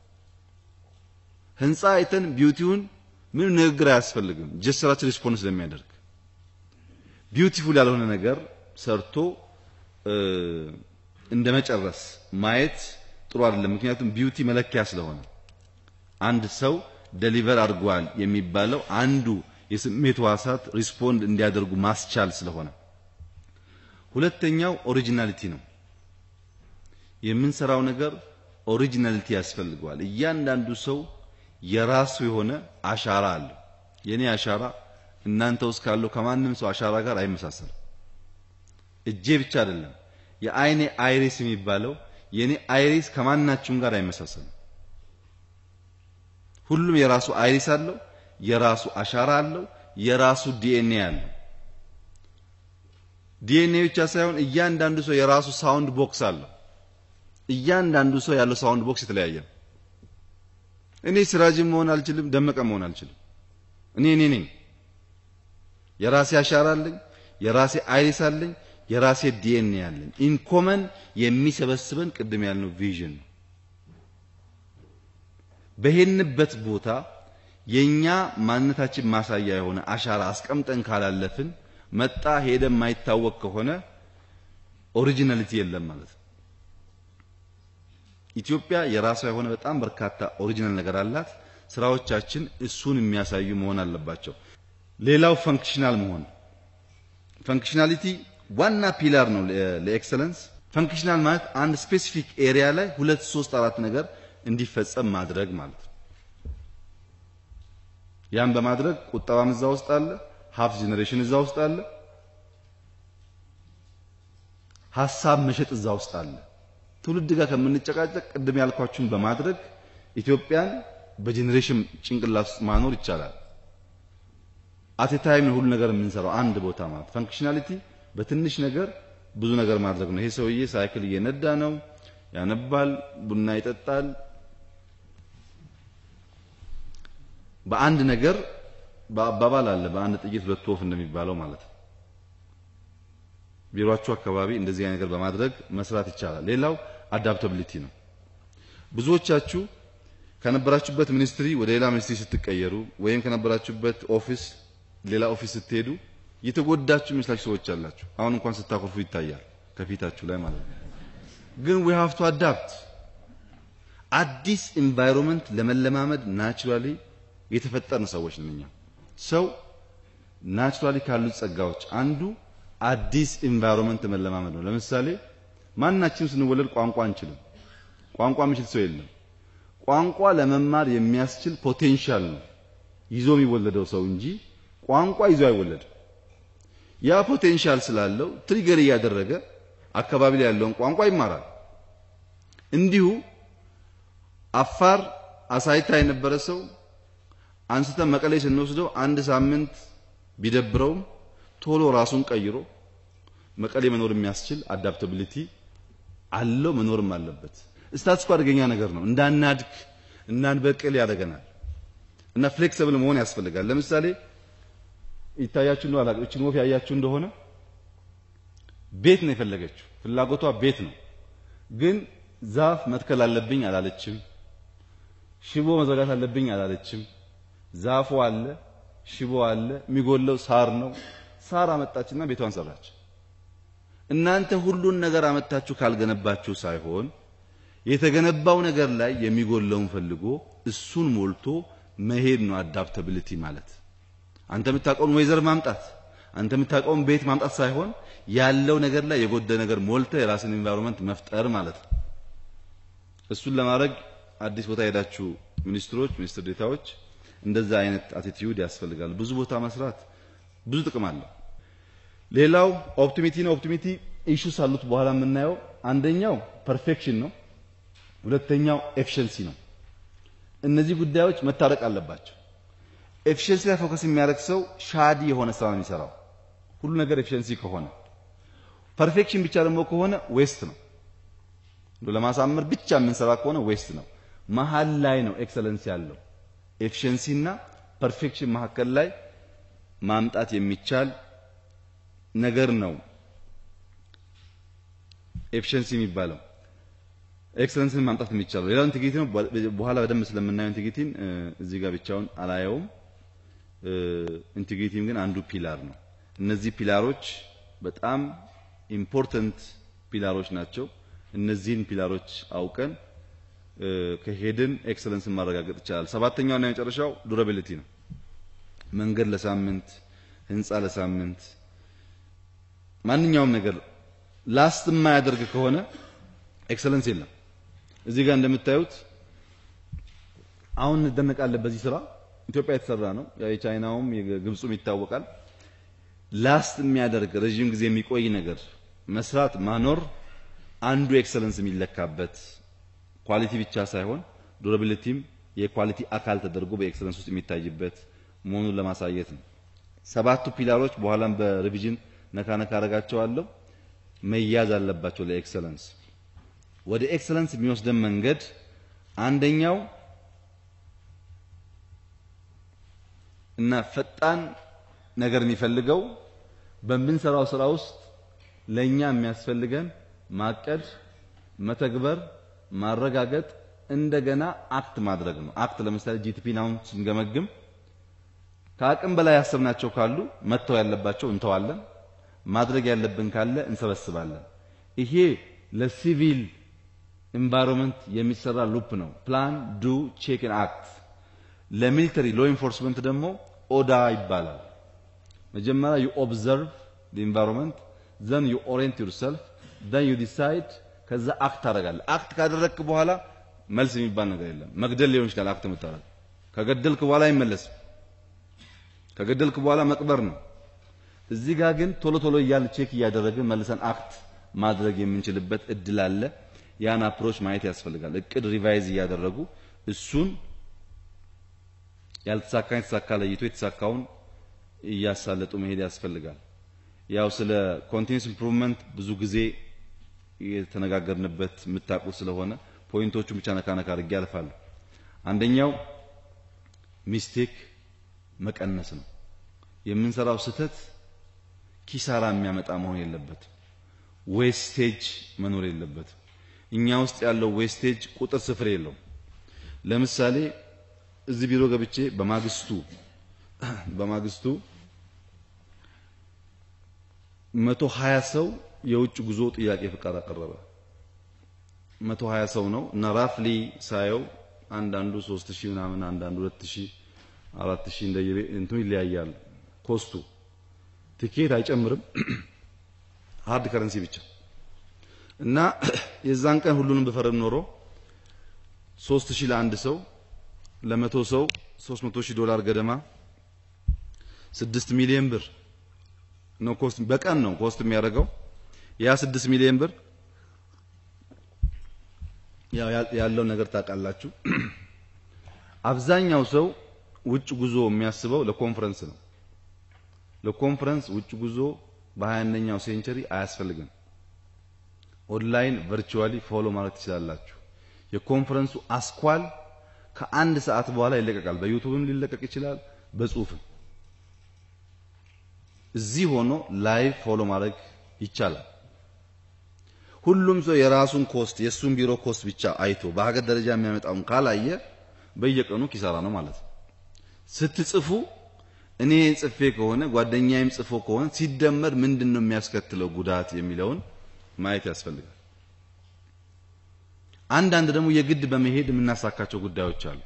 ህንፃ አይተን ቢዩቲውን ምን ንግግር አያስፈልግም። ጀስራችን ሪስፖንስ ስለሚያደርግ ቢዩቲፉል ያልሆነ ነገር ሰርቶ እንደ መጨረስ ማየት ጥሩ አይደለም። ምክንያቱም ቢዩቲ መለኪያ ስለሆነ አንድ ሰው ደሊቨር አድርጓል የሚባለው አንዱ የስሜት ህዋሳት ሪስፖንድ እንዲያደርጉ ማስቻል ስለሆነ፣ ሁለተኛው ኦሪጂናሊቲ ነው። የምንሰራው ነገር ኦሪጂናሊቲ ያስፈልገዋል። እያንዳንዱ ሰው የራሱ የሆነ አሻራ አለው። የኔ አሻራ እናንተ ውስጥ ካለው ከማንም ሰው አሻራ ጋር አይመሳሰልም። እጄ ብቻ አይደለም የአይኔ አይሪስ የሚባለው የኔ አይሪስ ከማናችሁም ጋር አይመሳሰልም። ሁሉም የራሱ አይሪስ አለው፣ የራሱ አሻራ አለው፣ የራሱ ዲኤንኤ አለው። ዲኤንኤ ብቻ ሳይሆን እያንዳንዱ ሰው የራሱ ሳውንድ ቦክስ አለው። እያንዳንዱ ሰው ያለው ሳውንድ ቦክስ የተለያየ ነው። እኔ ሲራጅም መሆን አልችልም፣ ደመቀ መሆን አልችልም። እኔ እኔ ነኝ። የራሴ አሻራ አለኝ፣ የራሴ አይሪስ አለኝ፣ የራሴ ዲኤንኤ አለኝ። ኢንኮመን የሚሰበስበን ቅድም ያልነው ቪዥን ነው። በሄንበት ቦታ የኛ ማንነታችን ማሳያ የሆነ አሻራ አስቀምጠን ካላለፍን መጣ ሄደ የማይታወቅ ከሆነ ኦሪጂናሊቲ የለም ማለት ነው። ኢትዮጵያ የራሷ የሆነ በጣም በርካታ ኦሪጂናል ነገር አላት። ስራዎቻችን እሱን የሚያሳዩ መሆን አለባቸው። ሌላው ፈንክሽናል መሆን ፈንክሽናሊቲ ዋና ፒላር ነው ለኤክሰለንስ። ፈንክሽናል ማለት አንድ ስፔሲፊክ ኤሪያ ላይ ሁለት ሶስት አራት ነገር እንዲፈጸም ማድረግ ማለት ነው። ያን በማድረግ ቁጠባም እዛ ውስጥ አለ፣ ሀብት ጄኔሬሽን እዛ ውስጥ አለ፣ ሀሳብ መሸጥ እዛ ውስጥ አለ። ትውልድ ጋር ከምንጨቃጨቅ ቅድም ያልኳችሁን በማድረግ ኢትዮጵያን በጄኔሬሽን ጭንቅላት ውስጥ ማኖር ይቻላል። አቴ ታይም ሁሉ ነገር የምንሰራው አንድ ቦታ ማለት ፈንክሽናሊቲ በትንሽ ነገር ብዙ ነገር ማድረግ ነው። ይሄ ሰውዬ ሳይክል እየነዳ ነው፣ ያነባል፣ ቡና ይጠጣል። በአንድ ነገር በአባባል አለ በአንድ ጥይት ሁለት ወፍ እንደሚባለው ማለት ነው። ቢሮአችሁ አካባቢ እንደዚህ አይነት ነገር በማድረግ መስራት ይቻላል። ሌላው አዳፕታቢሊቲ ነው። ብዙዎቻችሁ ከነበራችሁበት ሚኒስትሪ ወደ ሌላ ሚኒስትሪ ስትቀየሩ ወይም ከነበራችሁበት ኦፊስ ሌላ ኦፊስ ስትሄዱ የተጎዳችሁ የሚመስላችሁ ሰዎች አላችሁ። አሁን እንኳን ስታኮርፉ ይታያል ከፊታችሁ ላይ ማለት ነው። ግን we have to adapt አዲስ ኢንቫይሮንመንት ለመለማመድ ናቹራሊ የተፈጠርን ሰዎች ነን። እኛ ሰው ናቹራሊ ካሉት ጸጋዎች አንዱ አዲስ ኢንቫይሮንመንት መለማመድ ነው። ለምሳሌ ማናችንም ስንወለድ ቋንቋ አንችልም። ቋንቋ የሚችል ሰው የለም። ቋንቋ ለመማር የሚያስችል ፖቴንሻል ነው ይዞ የሚወለደው ሰው እንጂ ቋንቋ ይዞ አይወለድም። ያ ፖቴንሻል ስላለው ትሪገር እያደረገ አካባቢ ላይ ያለውን ቋንቋ ይማራል። እንዲሁ አፋር አሳይታ የነበረ ሰው አንስተን መቀሌ ስንወስደው አንድ ሳምንት ቢደብረውም ቶሎ ራሱን ቀይሮ መቀሌ መኖር የሚያስችል አዳፕታቢሊቲ አለው መኖርም አለበት። ስታትስ አደገኛ ነገር ነው። እንዳናድግ እንዳንበቅል ያደርገናል እና ፍሌክሲብል መሆን ያስፈልጋል። ለምሳሌ ይታያችሁ ነው አላውቅም። እቺን ወፍ ያያችሁ እንደሆነ ቤት ነው የፈለገችው። ፍላጎቷ ቤት ነው። ግን ዛፍ መትከል አለብኝ አላለችም። ሽቦ መዘጋት አለብኝ አላለችም። ዛፉ አለ፣ ሽቦ አለ፣ የሚጎለው ሳር ነው። ሳር አመጣችና ቤቷን ሰራች። እናንተ ሁሉን ነገር አመጣችሁ ካልገነባችሁ ሳይሆን የተገነባው ነገር ላይ የሚጎለውን ፈልጎ እሱን ሞልቶ መሄድ ነው አዳፕታቢሊቲ ማለት። አንተ የምታውቀውን ወይዘር ማምጣት አንተ የምታውቀውን ቤት ማምጣት ሳይሆን ያለው ነገር ላይ የጎደ ነገር ሞልተ የራስን ኢንቫይሮንመንት መፍጠር ማለት ነው። እሱን ለማድረግ አዲስ ቦታ ሄዳችሁ ሚኒስትሮች፣ ሚኒስትር ዴታዎች እንደዛ አይነት አቲቲዩድ ያስፈልጋል። ብዙ ቦታ መስራት ብዙ ጥቅም አለው። ሌላው ኦፕቲሚቲ ነው። ኦፕቲሚቲ ኢሹስ አሉት በኋላ የምናየው አንደኛው ፐርፌክሽን ነው። ሁለተኛው ኤፊሽንሲ ነው። እነዚህ ጉዳዮች መታረቅ አለባቸው። ኤፊሽንሲ ላይ ፎከስ የሚያደርግ ሰው ሻዲ የሆነ ስራ ነው የሚሰራው። ሁሉ ነገር ኤፊሽንሲ ከሆነ ፐርፌክሽን ብቻ ደግሞ ከሆነ ዌስት ነው። ለማሳመር ብቻ የምንሰራ ከሆነ ዌስት ነው። መሀል ላይ ነው ኤክሰለንስ ያለው። ኤፊሽንሲ እና ፐርፌክሽን መካከል ላይ ማምጣት የሚቻል ነገር ነው ኤፊሽንሲ የሚባለው። ኤክሰለንስን ማምጣት የሚቻለው ሌላው ኢንቴግሪቲ ነው። በኋላ በደንብ ስለምናየው ኢንቴግሪቲን እዚህ ጋር ብቻውን አላየውም። ኢንቴግሪቲም ግን አንዱ ፒላር ነው። እነዚህ ፒላሮች በጣም ኢምፖርተንት ፒላሮች ናቸው። እነዚህን ፒላሮች አውቀን ከሄድን ኤክሰለንስን ማረጋገጥ ይቻላል። ሰባተኛው እና የመጨረሻው ዱራቢሊቲ ነው። መንገድ ለሳምንት ህንፃ ለሳምንት ማንኛውም ነገር ላስት የማያደርግ ከሆነ ኤክሰለንስ የለም። እዚህ ጋር እንደምታዩት አሁን እንደነቃለን በዚህ ስራ ኢትዮጵያ የተሰራ ነው። ያው የቻይናውም የግብፁም ይታወቃል። ላስት የሚያደርግ ረዥም ጊዜ የሚቆይ ነገር መስራት ማኖር አንዱ ኤክሰለንስ የሚለካበት ኳሊቲ ብቻ ሳይሆን ዱራቢሊቲም የኳሊቲ አካል ተደርጎ በኤክሰለንስ ውስጥ የሚታይበት መሆኑን ለማሳየት ነው። ሰባቱ ፒላሮች በኋላም በሪቪዥን ነካ ነካ አረጋቸዋለሁ መያዝ አለባቸው ለኤክሰለንስ። ወደ ኤክሰለንስ የሚወስደን መንገድ አንደኛው እና ፈጣን ነገር የሚፈልገው በምንሰራው ስራ ውስጥ ለኛ የሚያስፈልገን ማቀድ፣ መተግበር፣ ማረጋገጥ እንደገና አክት ማድረግ ነው። አክት ለምሳሌ ጂቲፒን አሁን ስንገመግም ከአቅም በላይ ያሰብናቸው ካሉ መተው ያለባቸው እንተዋለን፣ ማድረግ ያለብን ካለ እንሰበስባለን። ይሄ ለሲቪል ኢንቫይሮንመንት የሚሰራ ሉፕ ነው። ፕላን ዱ ቼክ ኤንድ አክት። ለሚሊተሪ ሎ ኢንፎርስመንት ደግሞ ኦዳ ይባላል። መጀመሪያ ዩ ኦብዘርቭ ዘ ኢንቫይሮንመንት ዘን ዩ ኦሪየንት ዩርሰልፍ then you decide ከዛ አክት ታደርጋለህ። አክት ካደረግክ በኋላ መልስ የሚባል ነገር የለም። መግደል ሊሆን ይችላል አክት የምታደርግ ከገደልክ በኋላ አይመለስም። ከገደልክ በኋላ መቅበር ነው። እዚህ ጋር ግን ቶሎ ቶሎ እያልን ቼክ እያደረግን መልሰን አክት ማድረግ የምንችልበት እድል አለ። ያን አፕሮች ማየት ያስፈልጋል። እቅድ ሪቫይዝ እያደረጉ እሱን ያልተሳካ የተሳካ ለይቶ የተሳካውን እያሳለጡ መሄድ ያስፈልጋል። ያው ስለ ኮንቲኒስ ኢምፕሩቭመንት ብዙ ጊዜ የተነጋገርንበት የምታውቁት ስለሆነ ፖይንቶቹን ብቻ ነካ ነካ አድርጌ አልፋለሁ። አንደኛው ሚስቴክ መቀነስ ነው። የምንሰራው ስህተት ኪሳራ የሚያመጣ መሆን የለበትም። ዌስቴጅ መኖር የለበትም። እኛ ውስጥ ያለው ዌስቴጅ ቁጥር ስፍር የለውም። ለምሳሌ እዚህ ቢሮ ገብቼ በማግስቱ በማግስቱ መቶ ሀያ ሰው የውጭ ጉዞ ጥያቄ ፍቃድ አቀረበ። መቶ ሀያ ሰው ነው እና ራፍሊ ሳየው አንዳንዱ ሶስት ሺህ ምናምን አንዳንዱ ሁለት ሺህ አራት ሺህ እንደ እንትኑ ይለያያል። ኮስቱ ቲኬት አይጨምርም፣ ሃርድ ከረንሲ ብቻ እና የዛን ቀን ሁሉንም በፈረድ ኖሮ ሶስት ሺህ ለአንድ ሰው ለመቶ ሰው ሶስት መቶ ሺህ ዶላር ገደማ ስድስት ሚሊዮን ብር ነው ኮስት በቀን ነው ኮስት የሚያደርገው ያ ስድስት ሚሊዮን ብር ያው ያለው ነገር ታውቃላችሁ። አብዛኛው ሰው ውጭ ጉዞ የሚያስበው ለኮንፈረንስ ነው። ለኮንፈረንስ ውጭ ጉዞ በ21ኛው ሴንቸሪ አያስፈልግም። ኦንላይን ቨርቹዋሊ ፎሎ ማለት ትችላላችሁ። የኮንፈረንሱ አስኳል ከአንድ ሰዓት በኋላ ይለቀቃል። በዩቱብም ሊለቀቅ ይችላል፣ በጽሁፍም እዚህ ሆኖ ላይቭ ፎሎ ማድረግ ይቻላል። ሁሉም ሰው የራሱን ኮስት የሱን ቢሮ ኮስት ብቻ አይቶ በሀገር ደረጃ የሚያመጣውን ካላየ በየቀኑ ኪሳራ ነው ማለት ነው። ስትጽፉ እኔ ጽፌ ከሆነ ጓደኛዬም ጽፎ ከሆነ ሲደመር ምንድን ነው የሚያስከትለው ጉዳት የሚለውን ማየት ያስፈልጋል። አንዳንድ ደግሞ የግድ በመሄድ የምናሳካቸው ጉዳዮች አሉ።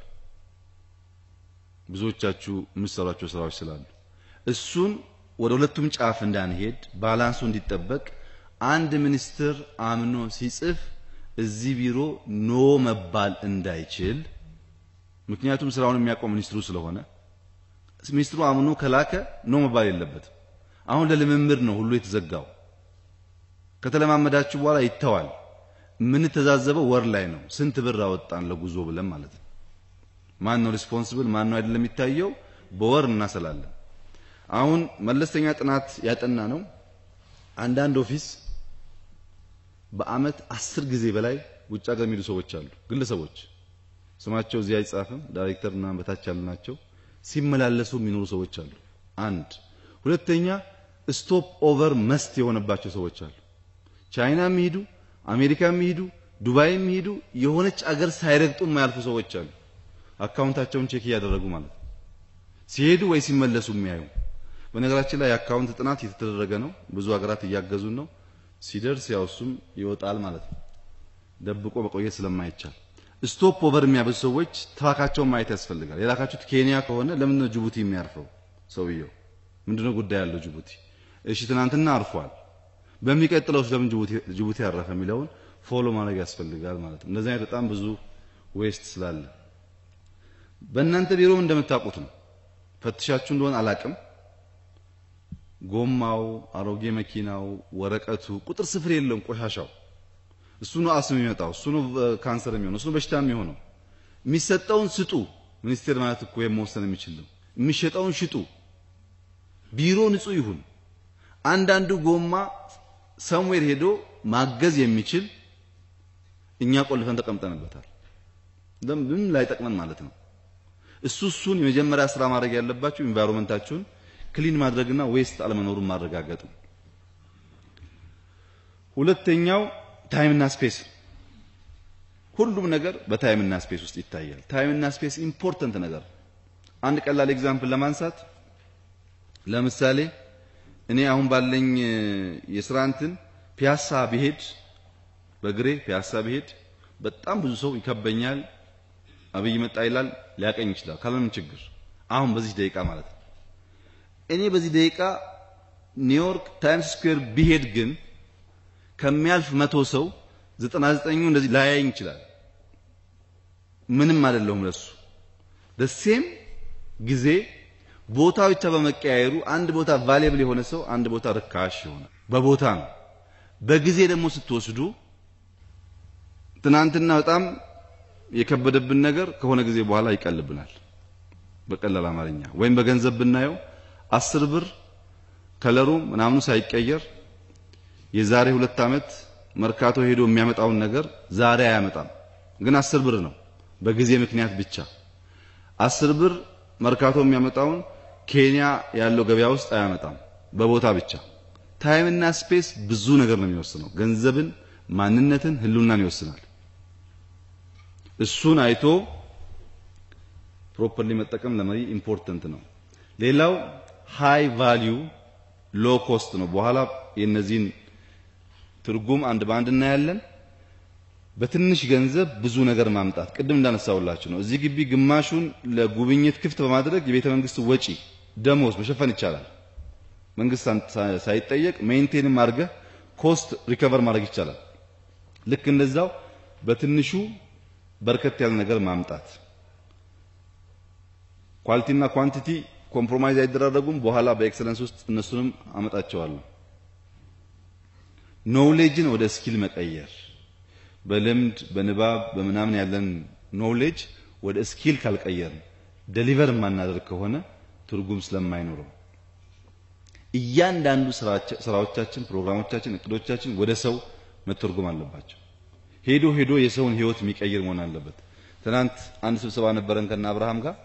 ብዙዎቻችሁ የምትሰሯቸው ስራዎች ስላሉ እሱን ወደ ሁለቱም ጫፍ እንዳንሄድ ባላንሱ እንዲጠበቅ አንድ ሚኒስትር አምኖ ሲጽፍ እዚህ ቢሮ ኖ መባል እንዳይችል፣ ምክንያቱም ስራውን የሚያውቀው ሚኒስትሩ ስለሆነ ሚኒስትሩ አምኖ ከላከ ኖ መባል የለበትም። አሁን ለልምምድ ነው ሁሉ የተዘጋው። ከተለማመዳችሁ በኋላ ይተዋል። የምንተዛዘበው ወር ላይ ነው። ስንት ብር አወጣን ለጉዞ ብለን ማለት ነው። ማን ነው ሪስፖንሲብል ማን ነው አይደለም የሚታየው በወር እናሰላለን። አሁን መለስተኛ ጥናት ያጠና ነው። አንዳንድ ኦፊስ በአመት አስር ጊዜ በላይ ውጭ ሀገር የሚሄዱ ሰዎች አሉ። ግለሰቦች ስማቸው እዚህ አይጻፍም። ዳይሬክተር እና በታች ያሉ ናቸው። ሲመላለሱ የሚኖሩ ሰዎች አሉ። አንድ ሁለተኛ ስቶፕ ኦቨር መስት የሆነባቸው ሰዎች አሉ። ቻይና የሚሄዱ አሜሪካ የሚሄዱ ዱባይ የሚሄዱ የሆነች አገር ሳይረግጡ የማያልፉ ሰዎች አሉ። አካውንታቸውን ቼክ እያደረጉ ማለት ነው። ሲሄዱ ወይ ሲመለሱ የሚያዩ በነገራችን ላይ የአካውንት ጥናት እየተደረገ ነው። ብዙ ሀገራት እያገዙን ነው። ሲደርስ ያው እሱም ይወጣል ማለት ነው። ደብቆ መቆየት ስለማይቻል ስቶፕ ኦቨር የሚያበዙ ሰዎች ትራካቸውን ማየት ያስፈልጋል። የላካችሁት ኬንያ ከሆነ ለምን ነው ጅቡቲ የሚያርፈው ሰውየው? ምንድነው ጉዳይ ያለው ጅቡቲ? እሺ ትናንትና አርፏል። በሚቀጥለው ለምን ጅቡቲ ጅቡቲ ያረፈ የሚለውን ፎሎ ማድረግ ያስፈልጋል ማለት ነው። እንደዚህ አይነት በጣም ብዙ ዌስት ስላለ በእናንተ ቢሮ እንደምታውቁት ነው። ፈትሻችሁ እንደሆነ አላቅም። ጎማው፣ አሮጌ መኪናው፣ ወረቀቱ ቁጥር ስፍር የለውም። ቆሻሻው እሱ ነው አስም የሚመጣው፣ እሱ ነው ካንሰር የሚሆነው፣ እሱ ነው በሽታ የሚሆነው። የሚሰጠውን ስጡ። ሚኒስቴር ማለት እኮ የመወሰን የሚችል ነው። የሚሸጠውን ሽጡ። ቢሮ ንጹህ ይሁን። አንዳንዱ ጎማ ሰምዌር ሄዶ ማገዝ የሚችል እኛ ቆልፈን ተቀምጠንበታል። ምን ላይ ጠቅመን ማለት ነው። እሱ እሱን የመጀመሪያ ስራ ማድረግ ያለባችሁ ኢንቫይሮንመንታችሁን ክሊን ማድረግና ዌስት አለመኖሩን ማረጋገጥ ነው። ሁለተኛው ታይምና ስፔስ። ሁሉም ነገር በታይምና ስፔስ ውስጥ ይታያል። ታይምና ስፔስ ኢምፖርተንት ነገር። አንድ ቀላል ኤግዛምፕል ለማንሳት ለምሳሌ እኔ አሁን ባለኝ የስራ እንትን ፒያሳ ብሄድ በግሬ ፒያሳ ብሄድ በጣም ብዙ ሰው ይከበኛል። አብይ መጣ ይላል፣ ሊያቀኝ ይችላል ካለምንም ችግር። አሁን በዚህ ደቂቃ ማለት ነው። እኔ በዚህ ደቂቃ ኒውዮርክ ታይምስ ስኩዌር ብሄድ ግን ከሚያልፍ መቶ ሰው ዘጠና ዘጠኙ እንደዚህ ላያየኝ ይችላል። ምንም አይደለሁም ለሱ ደሴም ጊዜ ቦታ ብቻ በመቀያየሩ አንድ ቦታ ቫሌብል የሆነ ሰው አንድ ቦታ ርካሽ ይሆናል። በቦታ ነው። በጊዜ ደግሞ ስትወስዱ ትናንትና በጣም የከበደብን ነገር ከሆነ ጊዜ በኋላ ይቀልብናል። በቀላል አማርኛ ወይም በገንዘብ ብናየው አስር ብር ከለሩ ምናምኑ ሳይቀየር የዛሬ ሁለት ዓመት መርካቶ ሄዶ የሚያመጣውን ነገር ዛሬ አያመጣም። ግን አስር ብር ነው በጊዜ ምክንያት ብቻ አስር ብር መርካቶ የሚያመጣውን ኬንያ ያለው ገበያ ውስጥ አያመጣም። በቦታ ብቻ ታይም እና ስፔስ ብዙ ነገር ነው የሚወስነው። ገንዘብን፣ ማንነትን፣ ህልውናን ይወስናል። እሱን አይቶ ፕሮፐርሊ መጠቀም ለመሪ ኢምፖርተንት ነው። ሌላው ሃይ ቫልዩ ሎ ኮስት ነው። በኋላ የነዚህን ትርጉም አንድ በአንድ እናያለን። በትንሽ ገንዘብ ብዙ ነገር ማምጣት ቅድም እንዳነሳውላችሁ ነው። እዚህ ግቢ ግማሹን ለጉብኝት ክፍት በማድረግ የቤተ መንግስት ወጪ ደሞዝ መሸፈን ይቻላል። መንግስት ሳይጠየቅ ሜንቴንም አድርገህ ኮስት ሪከቨር ማድረግ ይቻላል። ልክ እንደዛው በትንሹ በርከት ያለ ነገር ማምጣት ኳሊቲና ኳንቲቲ ኮምፕሮማይዝ አይደራረጉም። በኋላ በኤክሰለንስ ውስጥ እነሱንም አመጣቸዋለሁ። ኖውሌጅን ወደ ስኪል መቀየር በልምድ በንባብ በምናምን ያለን ኖውሌጅ ወደ ስኪል ካልቀየርን ደሊቨር የማናደርግ ከሆነ ትርጉም ስለማይኖረው እያንዳንዱ ስራዎቻችን፣ ፕሮግራሞቻችን፣ እቅዶቻችን ወደ ሰው መተርጎም አለባቸው። ሄዶ ሄዶ የሰውን ህይወት የሚቀይር መሆን አለበት። ትናንት አንድ ስብሰባ ነበረን ከና አብርሃም ጋር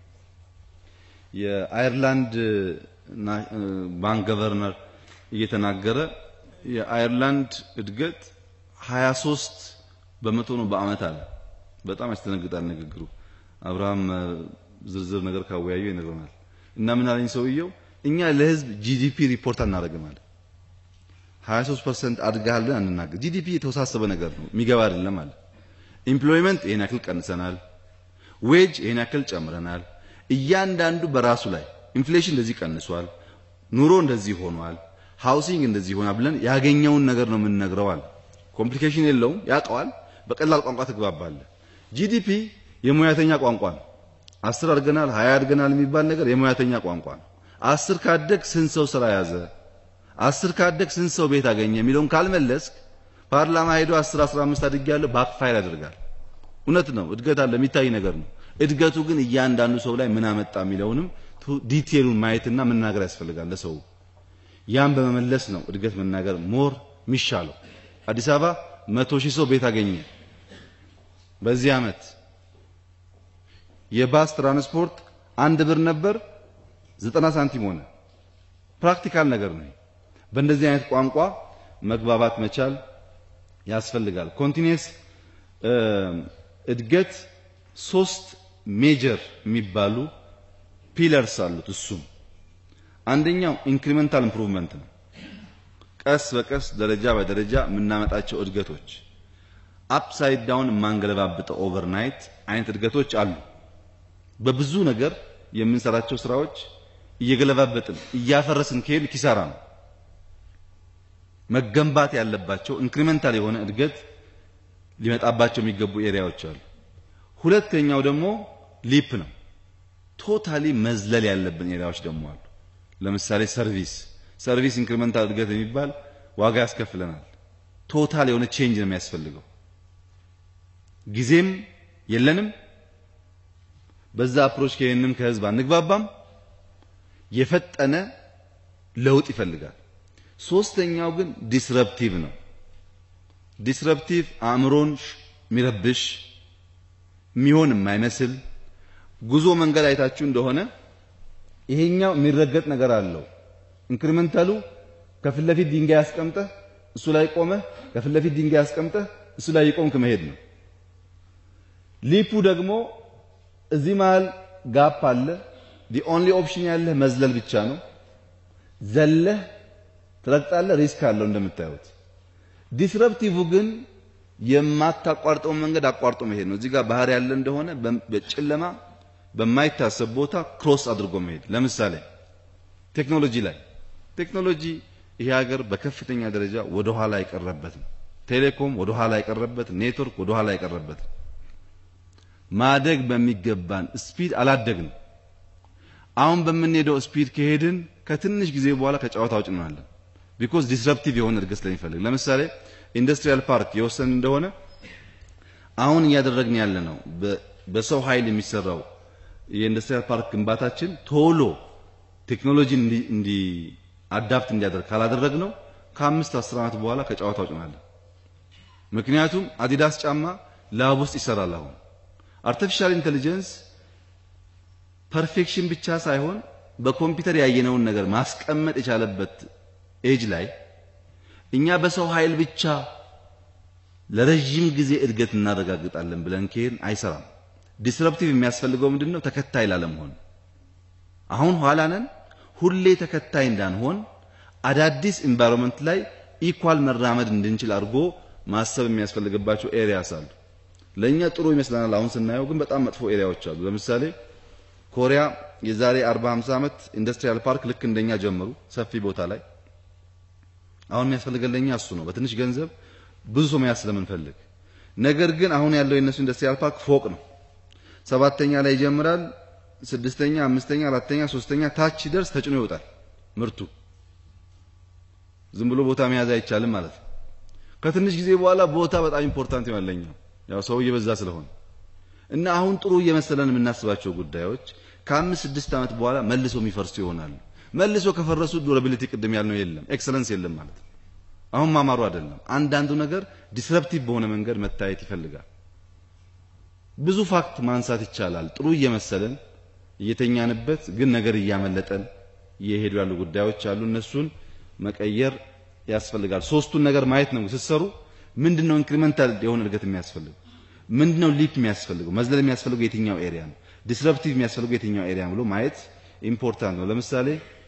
የአየርላንድ ባንክ ገቨርነር እየተናገረ የአየርላንድ እድገት 23 በመቶ ነው በአመት አለ። በጣም ያስደነግጣል ንግግሩ። አብርሃም ዝርዝር ነገር ካወያዩ ይነግረናል። እና ምን አለኝ ሰውየው፣ እኛ ለህዝብ ጂዲፒ ሪፖርት አናደርግም አለ። 23% አድጋል ብለን አንናገር። ጂዲፒ የተወሳሰበ ነገር ነው፣ የሚገባ አይደለም አለ። ኢምፕሎይመንት ይሄን ያክል ቀንሰናል፣ ዌጅ ይሄን ያክል ጨምረናል። እያንዳንዱ በራሱ ላይ ኢንፍሌሽን እንደዚህ ቀንሷል፣ ኑሮ እንደዚህ ሆኗል፣ ሃውሲንግ እንደዚህ ሆኗል ብለን ያገኘውን ነገር ነው የምንነግረው አለ። ኮምፕሊኬሽን የለውም፣ ያውቀዋል። በቀላል ቋንቋ ትግባባለህ። ጂዲፒ የሙያተኛ ቋንቋ ነው። አስር አድገናል ሀያ አድገናል የሚባል ነገር የሙያተኛ ቋንቋ ነው። አስር ካደግ ስንት ሰው ስራ ያዘ፣ አስር ካደግ ስንት ሰው ቤት አገኘ የሚለውን ካልመለስክ ፓርላማ ሄዶ አስር አስራ አምስት አድጌያለሁ ባክፋይር ያደርጋል። እውነት ነው፣ እድገት አለ፣ የሚታይ ነገር ነው። እድገቱ ግን እያንዳንዱ ሰው ላይ ምን አመጣ የሚለውንም ዲቴሉን ማየትና መናገር ያስፈልጋል ለሰው። ያን በመመለስ ነው እድገት መናገር ሞር የሚሻለው። አዲስ አበባ መቶ ሺህ ሰው ቤት አገኘ በዚህ አመት። የባስ ትራንስፖርት አንድ ብር ነበር ዘጠና ሳንቲም ሆነ። ፕራክቲካል ነገር ነው። በእንደዚህ አይነት ቋንቋ መግባባት መቻል ያስፈልጋል። ኮንቲኒየስ እድገት ሶስት ሜጀር የሚባሉ ፒለርስ አሉት። እሱም አንደኛው ኢንክሪመንታል ኢምፕሩቭመንት ነው። ቀስ በቀስ ደረጃ በደረጃ የምናመጣቸው እድገቶች አፕሳይድ ዳውን የማንገለባብጠው ኦቨርናይት አይነት እድገቶች አሉ። በብዙ ነገር የምንሰራቸው ስራዎች እየገለባበጥን እያፈረስን ከሄድ ኪሳራ ነው። መገንባት ያለባቸው ኢንክሪመንታል የሆነ እድገት ሊመጣባቸው የሚገቡ ኤሪያዎች አሉ። ሁለተኛው ደግሞ ሊፕ ነው። ቶታሊ መዝለል ያለብን ኤሪያዎች ደግሞ አሉ። ለምሳሌ ሰርቪስ ሰርቪስ ኢንክሪመንታል እድገት የሚባል ዋጋ ያስከፍለናል። ቶታል የሆነ ቼንጅ ነው የሚያስፈልገው። ጊዜም የለንም። በዛ አፕሮች ከሄንም ከህዝብ አንግባባም። የፈጠነ ለውጥ ይፈልጋል። ሶስተኛው ግን ዲስረፕቲቭ ነው። ዲስረፕቲቭ አእምሮን የሚረብሽ የሚሆን የማይመስል ጉዞ መንገድ አይታችሁ እንደሆነ ይሄኛው የሚረገጥ ነገር አለው። ኢንክሪመንታሉ ከፊት ለፊት ድንጋይ አስቀምጠህ እሱ ላይ ቆመህ ከፊት ለፊት ድንጋይ አስቀምጠህ እሱ ላይ የቆምክ መሄድ ነው። ሊፑ ደግሞ እዚህ መሃል ጋፕ አለ። ዲ ኦንሊ ኦፕሽን ያለህ መዝለል ብቻ ነው። ዘለህ ትረግጣለህ። ሪስክ አለው እንደምታዩት። ዲስረፕቲቭ ግን የማታቋርጠውን መንገድ አቋርጦ መሄድ ነው። እዚህ ጋር ባህር ያለ እንደሆነ በጨለማ በማይታሰብ ቦታ ክሮስ አድርጎ መሄድ። ለምሳሌ ቴክኖሎጂ ላይ ቴክኖሎጂ ይሄ ሀገር በከፍተኛ ደረጃ ወደ ኋላ የቀረበት ነው። ቴሌኮም ወደ ኋላ የቀረበት፣ ኔትወርክ ወደ ኋላ የቀረበት ማደግ በሚገባን ስፒድ አላደግንም። አሁን በምንሄደው ስፒድ ከሄድን ከትንሽ ጊዜ በኋላ ከጨዋታ ውጭ እንሆናለን። ቢኮዝ ዲስረፕቲቭ የሆነ እድገት ስለሚፈልግ ለምሳሌ ኢንዱስትሪያል ፓርክ የወሰን እንደሆነ አሁን እያደረግን ያለ ነው በሰው ኃይል የሚሰራው የኢንዱስትሪያል ፓርክ ግንባታችን ቶሎ ቴክኖሎጂ እንዲ አዳፕት እንዲያደርግ ካላደረግ ነው ከአምስት አስር ዓመት በኋላ ከጨዋታ ውጭ እንሆናለን። ምክንያቱም አዲዳስ ጫማ ላብ ውስጥ ይሰራል። አሁን አርቲፊሻል ኢንቴሊጀንስ ፐርፌክሽን ብቻ ሳይሆን በኮምፒውተር ያየነውን ነገር ማስቀመጥ የቻለበት ኤጅ ላይ እኛ በሰው ኃይል ብቻ ለረጅም ጊዜ እድገት እናረጋግጣለን ብለን ከሄድን አይሰራም። ዲስረፕቲቭ የሚያስፈልገው ምንድነው? ተከታይ ላለመሆን። አሁን ኋላ ነን። ሁሌ ተከታይ እንዳንሆን አዳዲስ ኢንቫይሮንመንት ላይ ኢኳል መራመድ እንድንችል አድርጎ ማሰብ የሚያስፈልግባቸው ኤሪያስ አሉ። ለኛ ጥሩ ይመስለናል አሁን ስናየው፣ ግን በጣም መጥፎ ኤሪያዎች አሉ። ለምሳሌ ኮሪያ የዛሬ 40 50 ዓመት ኢንዱስትሪያል ፓርክ ልክ እንደኛ ጀመሩ፣ ሰፊ ቦታ ላይ። አሁን የሚያስፈልገን ለኛ እሱ ነው፣ በትንሽ ገንዘብ ብዙ ሰው መያዝ ስለምንፈልግ። ነገር ግን አሁን ያለው የነሱ ኢንዱስትሪያል ፓርክ ፎቅ ነው። ሰባተኛ ላይ ይጀምራል፣ ስድስተኛ፣ አምስተኛ፣ አራተኛ፣ ሶስተኛ ታች ሲደርስ ተጭኖ ይወጣል ምርቱ። ዝም ብሎ ቦታ መያዝ አይቻልም ማለት ነው። ከትንሽ ጊዜ በኋላ ቦታ በጣም ኢምፖርታንት ይሆናል ለኛ ያው ሰው እየበዛ ስለሆነ እና አሁን ጥሩ እየመሰለን የምናስባቸው ጉዳዮች ከአምስት ስድስት ዓመት በኋላ መልሶ የሚፈርሱ ይሆናሉ። መልሶ ከፈረሱ ዱራቢሊቲ ቅድም ያልነው የለም፣ ኤክሰለንስ የለም ማለት ነው። አሁን ማማሩ አይደለም። አንዳንዱ ነገር ዲስረፕቲቭ በሆነ መንገድ መታየት ይፈልጋል። ብዙ ፋክት ማንሳት ይቻላል። ጥሩ እየመሰለን እየተኛንበት ግን ነገር እያመለጠን እየሄዱ ያሉ ጉዳዮች አሉ። እነሱን መቀየር ያስፈልጋል። ሶስቱን ነገር ማየት ነው ስትሰሩ። ምንድነው ኢንክሪመንታል የሆነ እድገት የሚያስፈልገው? ምንድነው ሊፕ የሚያስፈልገው? መዝለል የሚያስፈልገው የትኛው ኤሪያ ነው? ዲስረፕቲቭ የሚያስፈልገው የትኛው ኤሪያ ብሎ ማየት ኢምፖርታንት ነው። ለምሳሌ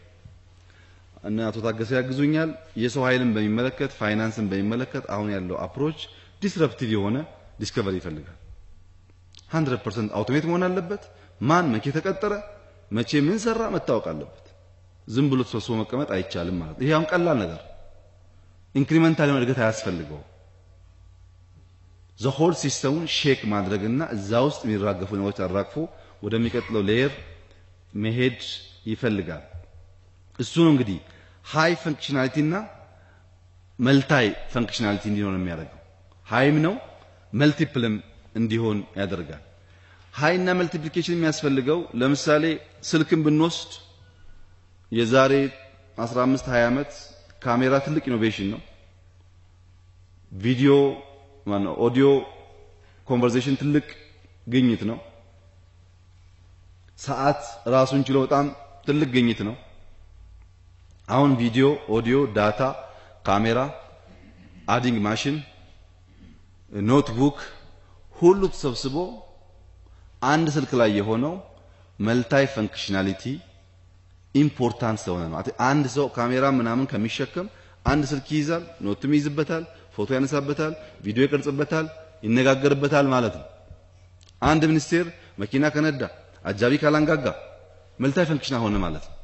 እነ አቶ ታገሰ ያግዙኛል። የሰው ኃይልን በሚመለከት ፋይናንስን በሚመለከት አሁን ያለው አፕሮች ዲስረፕቲቭ የሆነ ዲስከቨሪ ይፈልጋል። 100% አውቶሜት መሆን አለበት። ማን መቼ ተቀጠረ፣ መቼ ምን ሰራ መታወቅ አለበት። ዝም ብሎ ተሰብስቦ መቀመጥ አይቻልም ማለት ይሄ አሁን ቀላል ነገር ኢንክሪመንታል የሆነ እድገት አያስፈልገው። ዘሆል ሲስተሙን ሼክ ማድረግና እዛ ውስጥ የሚራገፉ ነገሮች አራግፎ ወደሚቀጥለው ሌየር መሄድ ይፈልጋል። እሱ ነው እንግዲህ ሃይ ፈንክሽናሊቲ እና መልታይ ፈንክሽናሊቲ እንዲሆን የሚያደርገው ሃይም ነው መልቲፕልም እንዲሆን ያደርጋል። ሃይ እና መልቲፕሊኬሽን የሚያስፈልገው ለምሳሌ ስልክን ብንወስድ የዛሬ 15 20 ዓመት ካሜራ ትልቅ ኢኖቬሽን ነው። ቪዲዮ ማነው ኦዲዮ ኮንቨርሴሽን ትልቅ ግኝት ነው። ሰዓት ራሱን ችሎ በጣም ትልቅ ግኝት ነው። አሁን ቪዲዮ፣ ኦዲዮ፣ ዳታ፣ ካሜራ፣ አዲንግ ማሽን፣ ኖትቡክ ሁሉ ተሰብስቦ አንድ ስልክ ላይ የሆነው መልታይ ፈንክሽናሊቲ ኢምፖርታንት ስለሆነ ነው። አንድ ሰው ካሜራ ምናምን ከሚሸከም አንድ ስልክ ይይዛል፣ ኖትም ይይዝበታል፣ ፎቶ ያነሳበታል፣ ቪዲዮ ይቀርጽበታል፣ ይነጋገርበታል ማለት ነው። አንድ ሚኒስቴር መኪና ከነዳ አጃቢ ካላንጋጋ መልታይ ፈንክሽናል ሆነ ማለት ነው።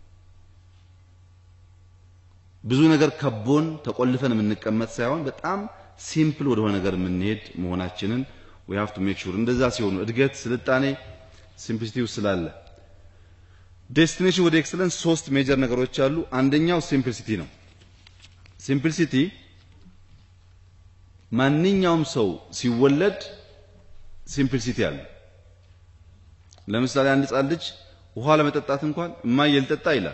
ብዙ ነገር ከቦን ተቆልፈን የምንቀመጥ ሳይሆን በጣም ሲምፕል ወደሆነ ነገር የምንሄድ መሆናችንን we have to make sure እንደዛ ሲሆኑ እድገት ስልጣኔ ሲምፕሊሲቲ ውስጥ ስላለ ዴስቲኔሽን ወደ ኤክሰለንስ ሶስት ሜጀር ነገሮች አሉ። አንደኛው ሲምፕሊሲቲ ነው። ሲምፕሊሲቲ ማንኛውም ሰው ሲወለድ ሲምፕሊሲቲ አለ። ለምሳሌ አንድ ሕፃን ልጅ ውሃ ለመጠጣት እንኳን እማዬ ልጠጣ ይላል።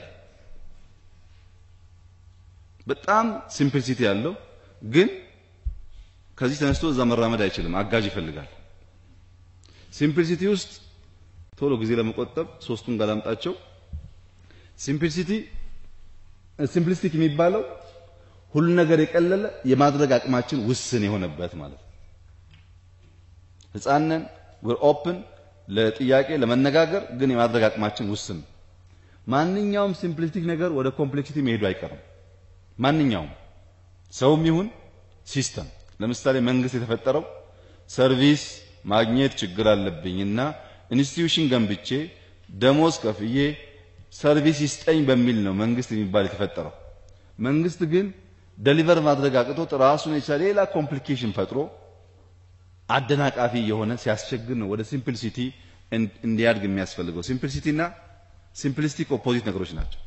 በጣም ሲምፕሊሲቲ ያለው ግን ከዚህ ተነስቶ እዛ መራመድ አይችልም፣ አጋዥ ይፈልጋል። ሲምፕሊሲቲ ውስጥ ቶሎ ጊዜ ለመቆጠብ ሶስቱን ጋላምጣቸው። ሲምፕሊሲቲ ሲምፕሊስቲክ የሚባለው ሁሉ ነገር የቀለለ የማድረግ አቅማችን ውስን የሆነበት ማለት ነው። ህፃንን we're open ለጥያቄ ለመነጋገር ግን የማድረግ አቅማችን ውስን። ማንኛውም ሲምፕሊስቲክ ነገር ወደ ኮምፕሌክሲቲ መሄዱ አይቀርም። ማንኛውም ሰውም ይሁን ሲስተም ለምሳሌ መንግስት የተፈጠረው ሰርቪስ ማግኘት ችግር አለብኝና ኢንስቲትዩሽን ገንብቼ ደሞዝ ከፍዬ ሰርቪስ ይስጠኝ በሚል ነው መንግስት የሚባል የተፈጠረው። መንግስት ግን ደሊቨር ማድረግ አቅቶት ራሱን የቻለ ሌላ ኮምፕሊኬሽን ፈጥሮ አደናቃፊ የሆነ ሲያስቸግር ነው ወደ ሲምፕሊሲቲ እንዲያድግ የሚያስፈልገው። ሲምፕሊሲቲ እና ሲምፕሊስቲክ ኦፖዚት ነገሮች ናቸው፣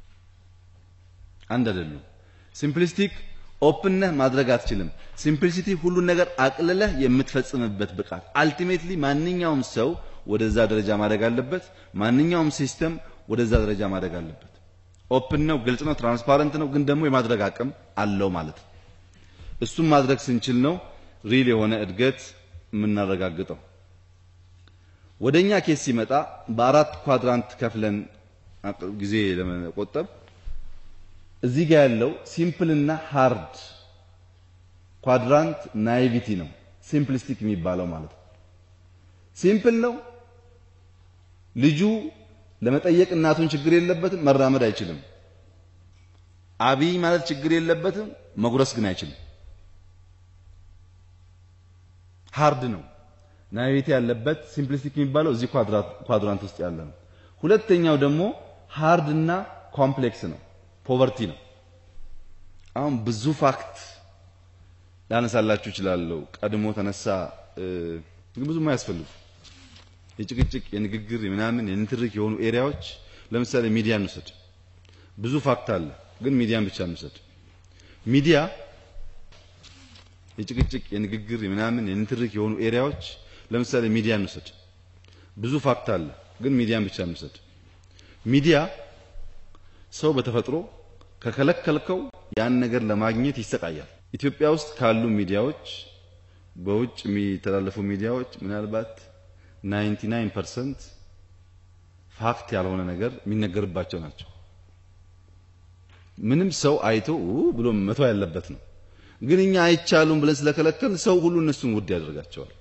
አንድ አይደሉም። ሲምፕሊስቲክ ኦፕንነህ ማድረግ አትችልም። ሲምፕሊሲቲ ሁሉን ነገር አቅልለህ የምትፈጽምበት ብቃት። አልቲሜትሊ ማንኛውም ሰው ወደዛ ደረጃ ማደግ አለበት። ማንኛውም ሲስተም ወደዛ ደረጃ ማደግ አለበት። ኦፕን ነው፣ ግልጽ ነው፣ ትራንስፓረንት ነው፣ ግን ደግሞ የማድረግ አቅም አለው ማለት ነው። እሱም ማድረግ ስንችል ነው ሪል የሆነ እድገት የምናረጋግጠው። ወደኛ ኬስ ሲመጣ በአራት ኳድራንት ከፍለን ጊዜ ለመቆጠብ እዚህ ጋር ያለው ሲምፕል እና ሃርድ ኳድራንት ናይቪቲ ነው፣ ሲምፕሊስቲክ የሚባለው ማለት ነው። ሲምፕል ነው ልጁ ለመጠየቅ እናቱን ችግር የለበትም፣ መራመድ አይችልም። አብይ ማለት ችግር የለበትም፣ መጉረስ ግን አይችልም። ሃርድ ነው ናይቪቲ ያለበት ሲምፕሊስቲክ የሚባለው እዚህ ኳድራንት ውስጥ ያለ ነው። ሁለተኛው ደግሞ ሃርድ እና ኮምፕሌክስ ነው፣ ፖቨርቲ ነው። አሁን ብዙ ፋክት ላነሳላችሁ እችላለሁ። ቀድሞ ተነሳ ግን ብዙም አያስፈልጉ የጭቅጭቅ የንግግር የምናምን የንትርክ የሆኑ ኤሪያዎች ለምሳሌ ሚዲያ እንውሰድ። ብዙ ፋክት አለ፣ ግን ሚዲያን ብቻ እንውሰድ። ሚዲያ የጭቅጭቅ የንግግር የምናምን የንትርክ የሆኑ ኤሪያዎች ለምሳሌ ሚዲያ እንውሰድ። ብዙ ፋክት አለ፣ ግን ሚዲያን ብቻ እንውሰድ። ሚዲያ ሰው በተፈጥሮ ከከለከልከው ያን ነገር ለማግኘት ይሰቃያል። ኢትዮጵያ ውስጥ ካሉ ሚዲያዎች በውጭ የሚተላለፉ ሚዲያዎች ምናልባት 99% ፋክት ያልሆነ ነገር የሚነገርባቸው ናቸው። ምንም ሰው አይቶ ብሎ መተው ያለበት ነው። ግን እኛ አይቻሉም ብለን ስለከለከል ሰው ሁሉ እነሱን ውድ ያደርጋቸዋል።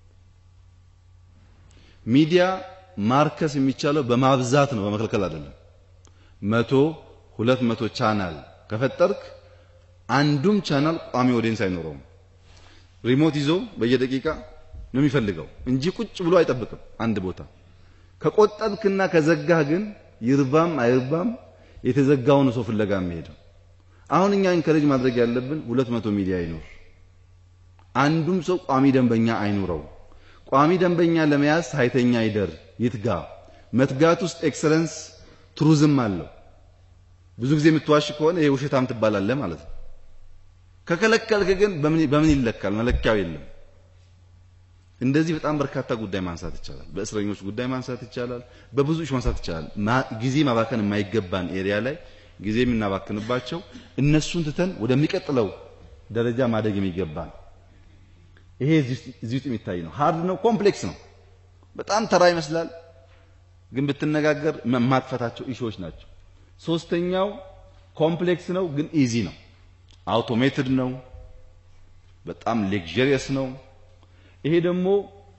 ሚዲያ ማርከስ የሚቻለው በማብዛት ነው፣ በመከልከል አይደለም። መቶ ሁለት መቶ ቻናል ከፈጠርክ አንዱም ቻናል ቋሚ ኦዲየንስ አይኖረውም። ሪሞት ይዞ በየደቂቃ ነው የሚፈልገው እንጂ ቁጭ ብሎ አይጠብቅም አንድ ቦታ። ከቆጠብክና ከዘጋህ ግን ይርባም አይርባም የተዘጋውን ሰው ፍለጋ የሚሄደው። አሁን እኛ ኢንከሬጅ ማድረግ ያለብን ሁለት መቶ ሚዲያ ይኖር፣ አንዱም ሰው ቋሚ ደንበኛ አይኑረው። ቋሚ ደንበኛ ለመያዝ ሳይተኛ ይደር፣ ይትጋ። መትጋት ውስጥ ኤክሰለንስ ቱሪዝም አለው። ብዙ ጊዜ የምትዋሽ ከሆነ ይሄ ውሸታም ትባላለህ ማለት ነው። ከከለከልክ ግን በምን ይለካል? መለኪያው የለም። እንደዚህ በጣም በርካታ ጉዳይ ማንሳት ይቻላል። በእስረኞች ጉዳይ ማንሳት ይቻላል። በብዙ እሽ ማንሳት ይቻላል። ጊዜ ማባከን የማይገባን ኤሪያ ላይ ጊዜ የምናባክንባቸው እነሱን ትተን ወደሚቀጥለው ደረጃ ማደግ የሚገባን ይሄ እዚህ ውስጥ የሚታይ ነው። ሃርድ ነው፣ ኮምፕሌክስ ነው። በጣም ተራ ይመስላል፣ ግን ብትነጋገር የማትፈታቸው ኢሹዎች ናቸው። ሶስተኛው ኮምፕሌክስ ነው፣ ግን ኢዚ ነው። አውቶሜትድ ነው፣ በጣም ሌክዠሪየስ ነው። ይሄ ደግሞ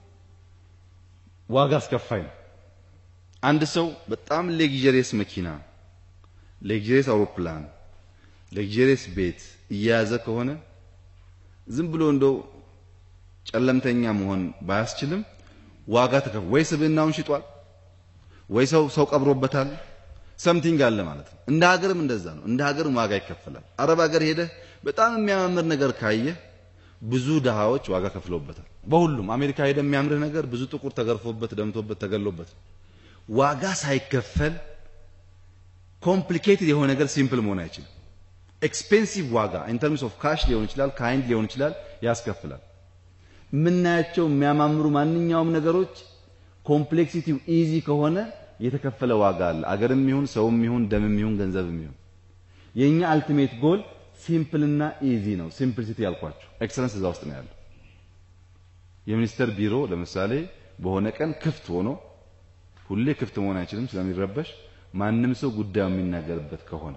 ዋጋ አስከፋይ ነው። አንድ ሰው በጣም ሌክዠሪየስ መኪና፣ ሌክዠሪየስ አውሮፕላን፣ ሌክዠሪየስ ቤት እየያዘ ከሆነ ዝም ብሎ እንደው ጨለምተኛ መሆን ባያስችልም ዋጋ ተከፍ ወይ ስብዕናውን ሽጧል ወይ ሰው ሰው ቀብሮበታል። ሰምቲንግ አለ ማለት ነው። እንደ ሀገርም እንደዛ ነው። እንደ ሀገርም ዋጋ ይከፈላል። አረብ ሀገር ሄደህ በጣም የሚያማምር ነገር ካየህ ብዙ ድሃዎች ዋጋ ከፍለውበታል። በሁሉም አሜሪካ ሄደህ የሚያምርህ ነገር ብዙ ጥቁር ተገርፎበት፣ ደምቶበት፣ ተገሎበት ዋጋ ሳይከፈል ኮምፕሊኬትድ የሆነ ነገር ሲምፕል መሆን አይችልም። ኤክስፔንሲቭ ዋጋ ኢን ተርምስ ኦፍ ካሽ ሊሆን ይችላል፣ ካይንድ ሊሆን ይችላል፣ ያስከፍላል። የምናያቸው የሚያማምሩ ማንኛውም ነገሮች ኮምፕሌክሲቲው ኢዚ ከሆነ የተከፈለ ዋጋ አለ። አገርም ይሁን ሰውም ይሁን ደምም ይሁን ገንዘብም ይሁን የኛ አልቲሜት ጎል ሲምፕል እና ኢዚ ነው። ሲምፕሊሲቲ ያልኳችሁ ኤክሰለንስ እዛ ውስጥ ነው ያለው። የሚኒስተር ቢሮ ለምሳሌ በሆነ ቀን ክፍት ሆኖ ሁሌ ክፍት መሆን አይችልም ስለሚረበሽ ማንም ሰው ጉዳዩ የሚናገርበት ከሆነ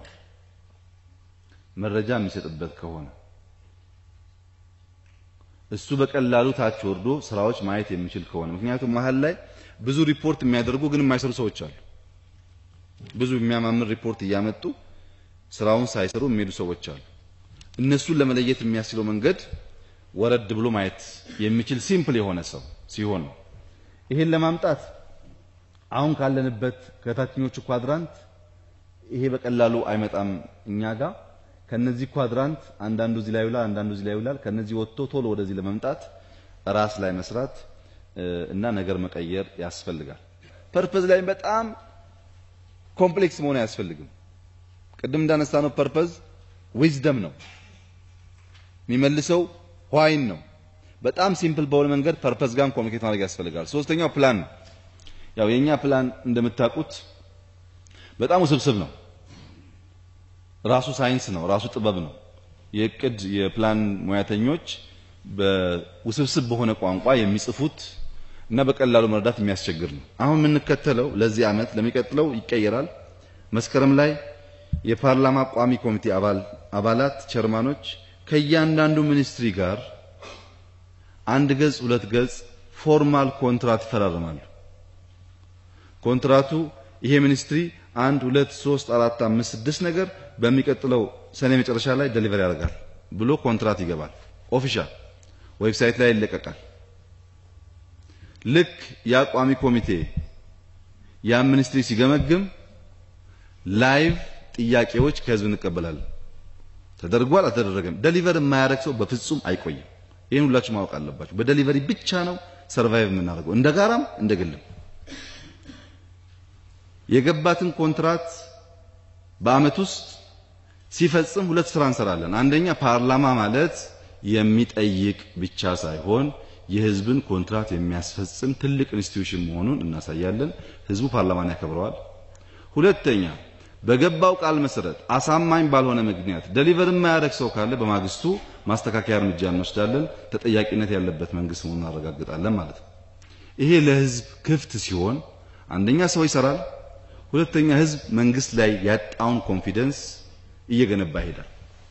መረጃ የሚሰጥበት ከሆነ እሱ በቀላሉ ታች ወርዶ ስራዎች ማየት የሚችል ከሆነ ምክንያቱም መሀል ላይ ብዙ ሪፖርት የሚያደርጉ ግን የማይሰሩ ሰዎች አሉ። ብዙ የሚያማምር ሪፖርት እያመጡ ስራውን ሳይሰሩ የሚሄዱ ሰዎች አሉ። እነሱን ለመለየት የሚያስችለው መንገድ ወረድ ብሎ ማየት የሚችል ሲምፕል የሆነ ሰው ሲሆን ነው። ይሄን ለማምጣት አሁን ካለንበት ከታችኞቹ ኳድራንት ይሄ በቀላሉ አይመጣም። እኛ ጋር ከነዚህ ኳድራንት አንዳንዱ እዚህ ላይ ይውላል፣ አንዳንዱ እዚህ ላይ ይውላል። ከነዚህ ወጥቶ ቶሎ ወደዚህ ለመምጣት ራስ ላይ መስራት እና ነገር መቀየር ያስፈልጋል። ፐርፐዝ ላይ በጣም ኮምፕሌክስ መሆን አያስፈልግም። ቅድም እንዳነሳ ነው ፐርፐዝ ዊዝደም ነው የሚመልሰው ዋይን ነው። በጣም ሲምፕል በሆነ መንገድ ፐርፐዝ ጋር ኮሚኒኬት ማድረግ ያስፈልጋል። ሶስተኛው ፕላን ነው። ያው የኛ ፕላን እንደምታውቁት በጣም ውስብስብ ነው። ራሱ ሳይንስ ነው፣ ራሱ ጥበብ ነው። የእቅድ የፕላን ሙያተኞች በውስብስብ በሆነ ቋንቋ የሚጽፉት እና በቀላሉ መረዳት የሚያስቸግር ነው። አሁን የምንከተለው ለዚህ ዓመት ለሚቀጥለው ይቀየራል። መስከረም ላይ የፓርላማ ቋሚ ኮሚቴ አባል አባላት ቸርማኖች ከእያንዳንዱ ሚኒስትሪ ጋር አንድ ገጽ ሁለት ገጽ ፎርማል ኮንትራት ይፈራረማሉ። ኮንትራቱ ይሄ ሚኒስትሪ አንድ ሁለት ሶስት አራት አምስት ስድስት ነገር በሚቀጥለው ሰኔ መጨረሻ ላይ ደሊቨር ያደርጋል ብሎ ኮንትራት ይገባል። ኦፊሻል ዌብሳይት ላይ ይለቀቃል። ልክ ያ ቋሚ ኮሚቴ ያ ሚኒስትሪ ሲገመግም ላይቭ ጥያቄዎች ከህዝብ እንቀበላለን። ተደርጓል አልተደረገም። ደሊቨር የማያደርግ ሰው በፍጹም አይቆይም። ይህን ሁላችሁ ማወቅ አለባችሁ። በደሊቨሪ ብቻ ነው ሰርቫይቭ የምናደርገው እንደ ጋራም እንደ ግልም። የገባትን ኮንትራት በአመት ውስጥ ሲፈጽም ሁለት ስራ እንሰራለን። አንደኛ ፓርላማ ማለት የሚጠይቅ ብቻ ሳይሆን የህዝብን ኮንትራት የሚያስፈጽም ትልቅ ኢንስቲትዩሽን መሆኑን እናሳያለን። ህዝቡ ፓርላማን ያከብረዋል። ሁለተኛ በገባው ቃል መሰረት አሳማኝ ባልሆነ ምክንያት ደሊቨር የማያደርግ ሰው ካለ በማግስቱ ማስተካከያ እርምጃ እንወስዳለን። ተጠያቂነት ያለበት መንግስት መሆኑን እናረጋግጣለን ማለት ነው። ይሄ ለህዝብ ክፍት ሲሆን አንደኛ ሰው ይሰራል፣ ሁለተኛ ህዝብ መንግስት ላይ ያጣውን ኮንፊደንስ እየገነባ ይሄዳል።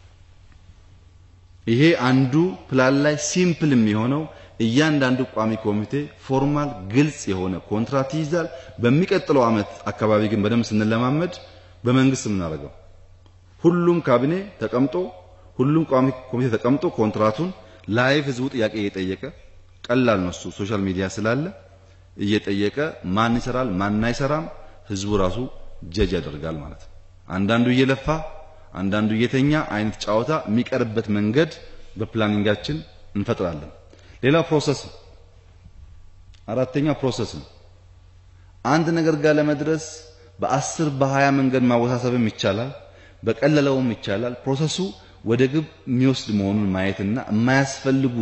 ይሄ አንዱ ፕላን ላይ ሲምፕል የሚሆነው እያንዳንዱ ቋሚ ኮሚቴ ፎርማል ግልጽ የሆነ ኮንትራት ይይዛል። በሚቀጥለው አመት አካባቢ ግን በደንብ ስንለማመድ በመንግስት የምናደርገው ሁሉም ካቢኔ ተቀምጦ ሁሉም ቋሚ ኮሚቴ ተቀምጦ ኮንትራቱን ላይቭ ህዝቡ ጥያቄ እየጠየቀ ቀላል ነው እሱ ሶሻል ሚዲያ ስላለ እየጠየቀ ማን ይሰራል ማን አይሰራም ህዝቡ ራሱ ጀጅ ያደርጋል ማለት ነው። አንዳንዱ እየለፋ አንዳንዱ እየተኛ አይነት ጨዋታ የሚቀርበት መንገድ በፕላኒንጋችን እንፈጥራለን። ሌላው ፕሮሰስ ነው። አራተኛው ፕሮሰስ ነው። አንድ ነገር ጋር ለመድረስ በአስር በሀያ መንገድ ማወሳሰብም ይቻላል፣ በቀለለውም ይቻላል። ፕሮሰሱ ወደ ግብ የሚወስድ መሆኑን ማየትና የማያስፈልጉ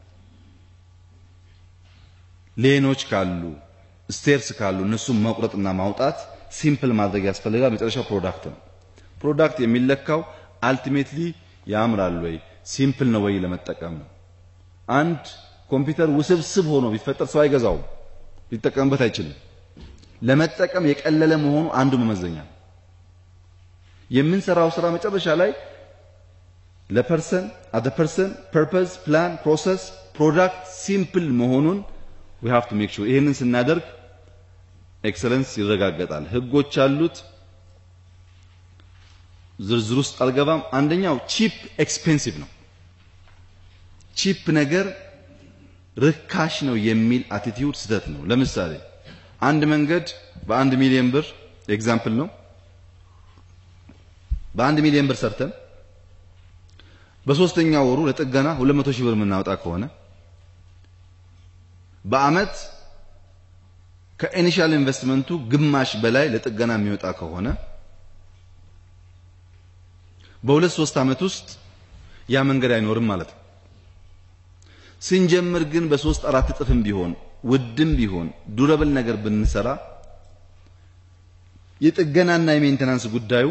ሌኖች ካሉ ስቴርስ ካሉ እነሱን መቁረጥና ማውጣት ሲምፕል ማድረግ ያስፈልጋል። መጨረሻው ፕሮዳክት ነው። ፕሮዳክት የሚለካው አልቲሜትሊ ያምራል ወይ ሲምፕል ነው ወይ ለመጠቀም ነው። አንድ ኮምፒውተር ውስብስብ ሆኖ ቢፈጠር ሰው አይገዛውም፣ ሊጠቀምበት አይችልም። ለመጠቀም የቀለለ መሆኑ አንዱ መመዘኛ። የምንሰራው ስራ መጨረሻ ላይ ለፐርሰን አደ ፐርሰን ፐርፐዝ ፕላን ፕሮሰስ ፕሮዳክት ሲምፕል መሆኑን we have to make sure ይሄንን ስናደርግ ኤክሰለንስ ይረጋገጣል። ህጎች አሉት። ዝርዝር ውስጥ አልገባም። አንደኛው ቺፕ ኤክስፔንሲቭ ነው። ቺፕ ነገር ርካሽ ነው የሚል አቲቲዩድ ስህተት ነው። ለምሳሌ አንድ መንገድ በአንድ ሚሊዮን ብር ኤግዛምፕል ነው። በአንድ ሚሊዮን ብር ሰርተን በሶስተኛ ወሩ ለጥገና 200 ሺህ ብር የምናወጣ ከሆነ በአመት ከኢኒሻል ኢንቨስትመንቱ ግማሽ በላይ ለጥገና የሚወጣ ከሆነ በሁለት ሶስት አመት ውስጥ ያ መንገድ አይኖርም ማለት ነው። ስንጀምር ግን በሶስት አራት እጥፍም ቢሆን ውድም ቢሆን ዱረብል ነገር ብንሰራ የጥገናና የሜንቴናንስ ጉዳዩ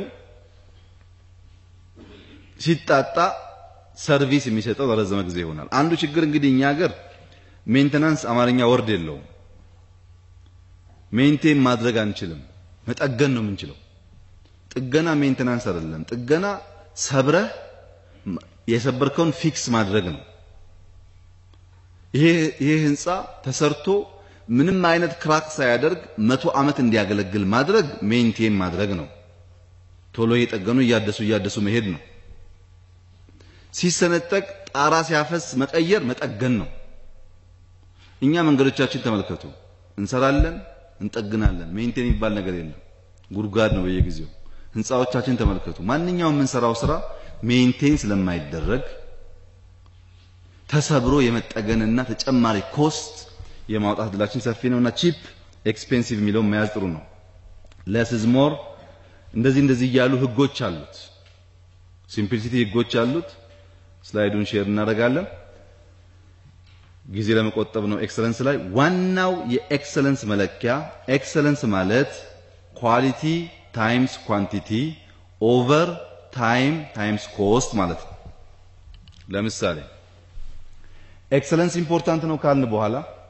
ሲጣጣ ሰርቪስ የሚሰጠው ለረዘመ ጊዜ ይሆናል። አንዱ ችግር እንግዲህ እኛ ሀገር ሜንቴናንስ አማርኛ ወርድ የለውም። ሜንቴን ማድረግ አንችልም፣ መጠገን ነው የምንችለው። ጥገና ሜንቴናንስ አይደለም። ጥገና ሰብረህ የሰበርከውን ፊክስ ማድረግ ነው። ይሄ ይሄ ህንፃ ተሰርቶ ምንም አይነት ክራክ ሳያደርግ መቶ ዓመት እንዲያገለግል ማድረግ ሜንቴን ማድረግ ነው። ቶሎ እየጠገኑ እያደሱ እያደሱ መሄድ ነው። ሲሰነጠቅ ጣራ ሲያፈስ መቀየር መጠገን ነው። እኛ መንገዶቻችን ተመልከቱ። እንሰራለን፣ እንጠግናለን። ሜንቴን የሚባል ነገር የለም። ጉድጓድ ነው በየጊዜው። ህንፃዎቻችን ተመልከቱ። ማንኛውም የምንሰራው ስራ ሜንቴን ስለማይደረግ ተሰብሮ የመጠገንና ተጨማሪ ኮስት የማውጣት እድላችን ሰፊ ነውና ቺፕ ኤክስፔንሲቭ የሚለውን መያዝ ጥሩ ነው። ለስዝሞር እንደዚህ እንደዚህ እያሉ ህጎች አሉት። ሲምፕሊሲቲ ህጎች አሉት። ስላይዱን ሼር እናደርጋለን። ጊዜ ለመቆጠብ ነው። ኤክሰለንስ ላይ ዋናው የኤክሰለንስ መለኪያ ኤክሰለንስ ማለት ኳሊቲ ታይምስ ኳንቲቲ ኦቨር ታይም ታይምስ ኮስት ማለት ነው። ለምሳሌ ኤክሰለንስ ኢምፖርታንት ነው ካልን በኋላ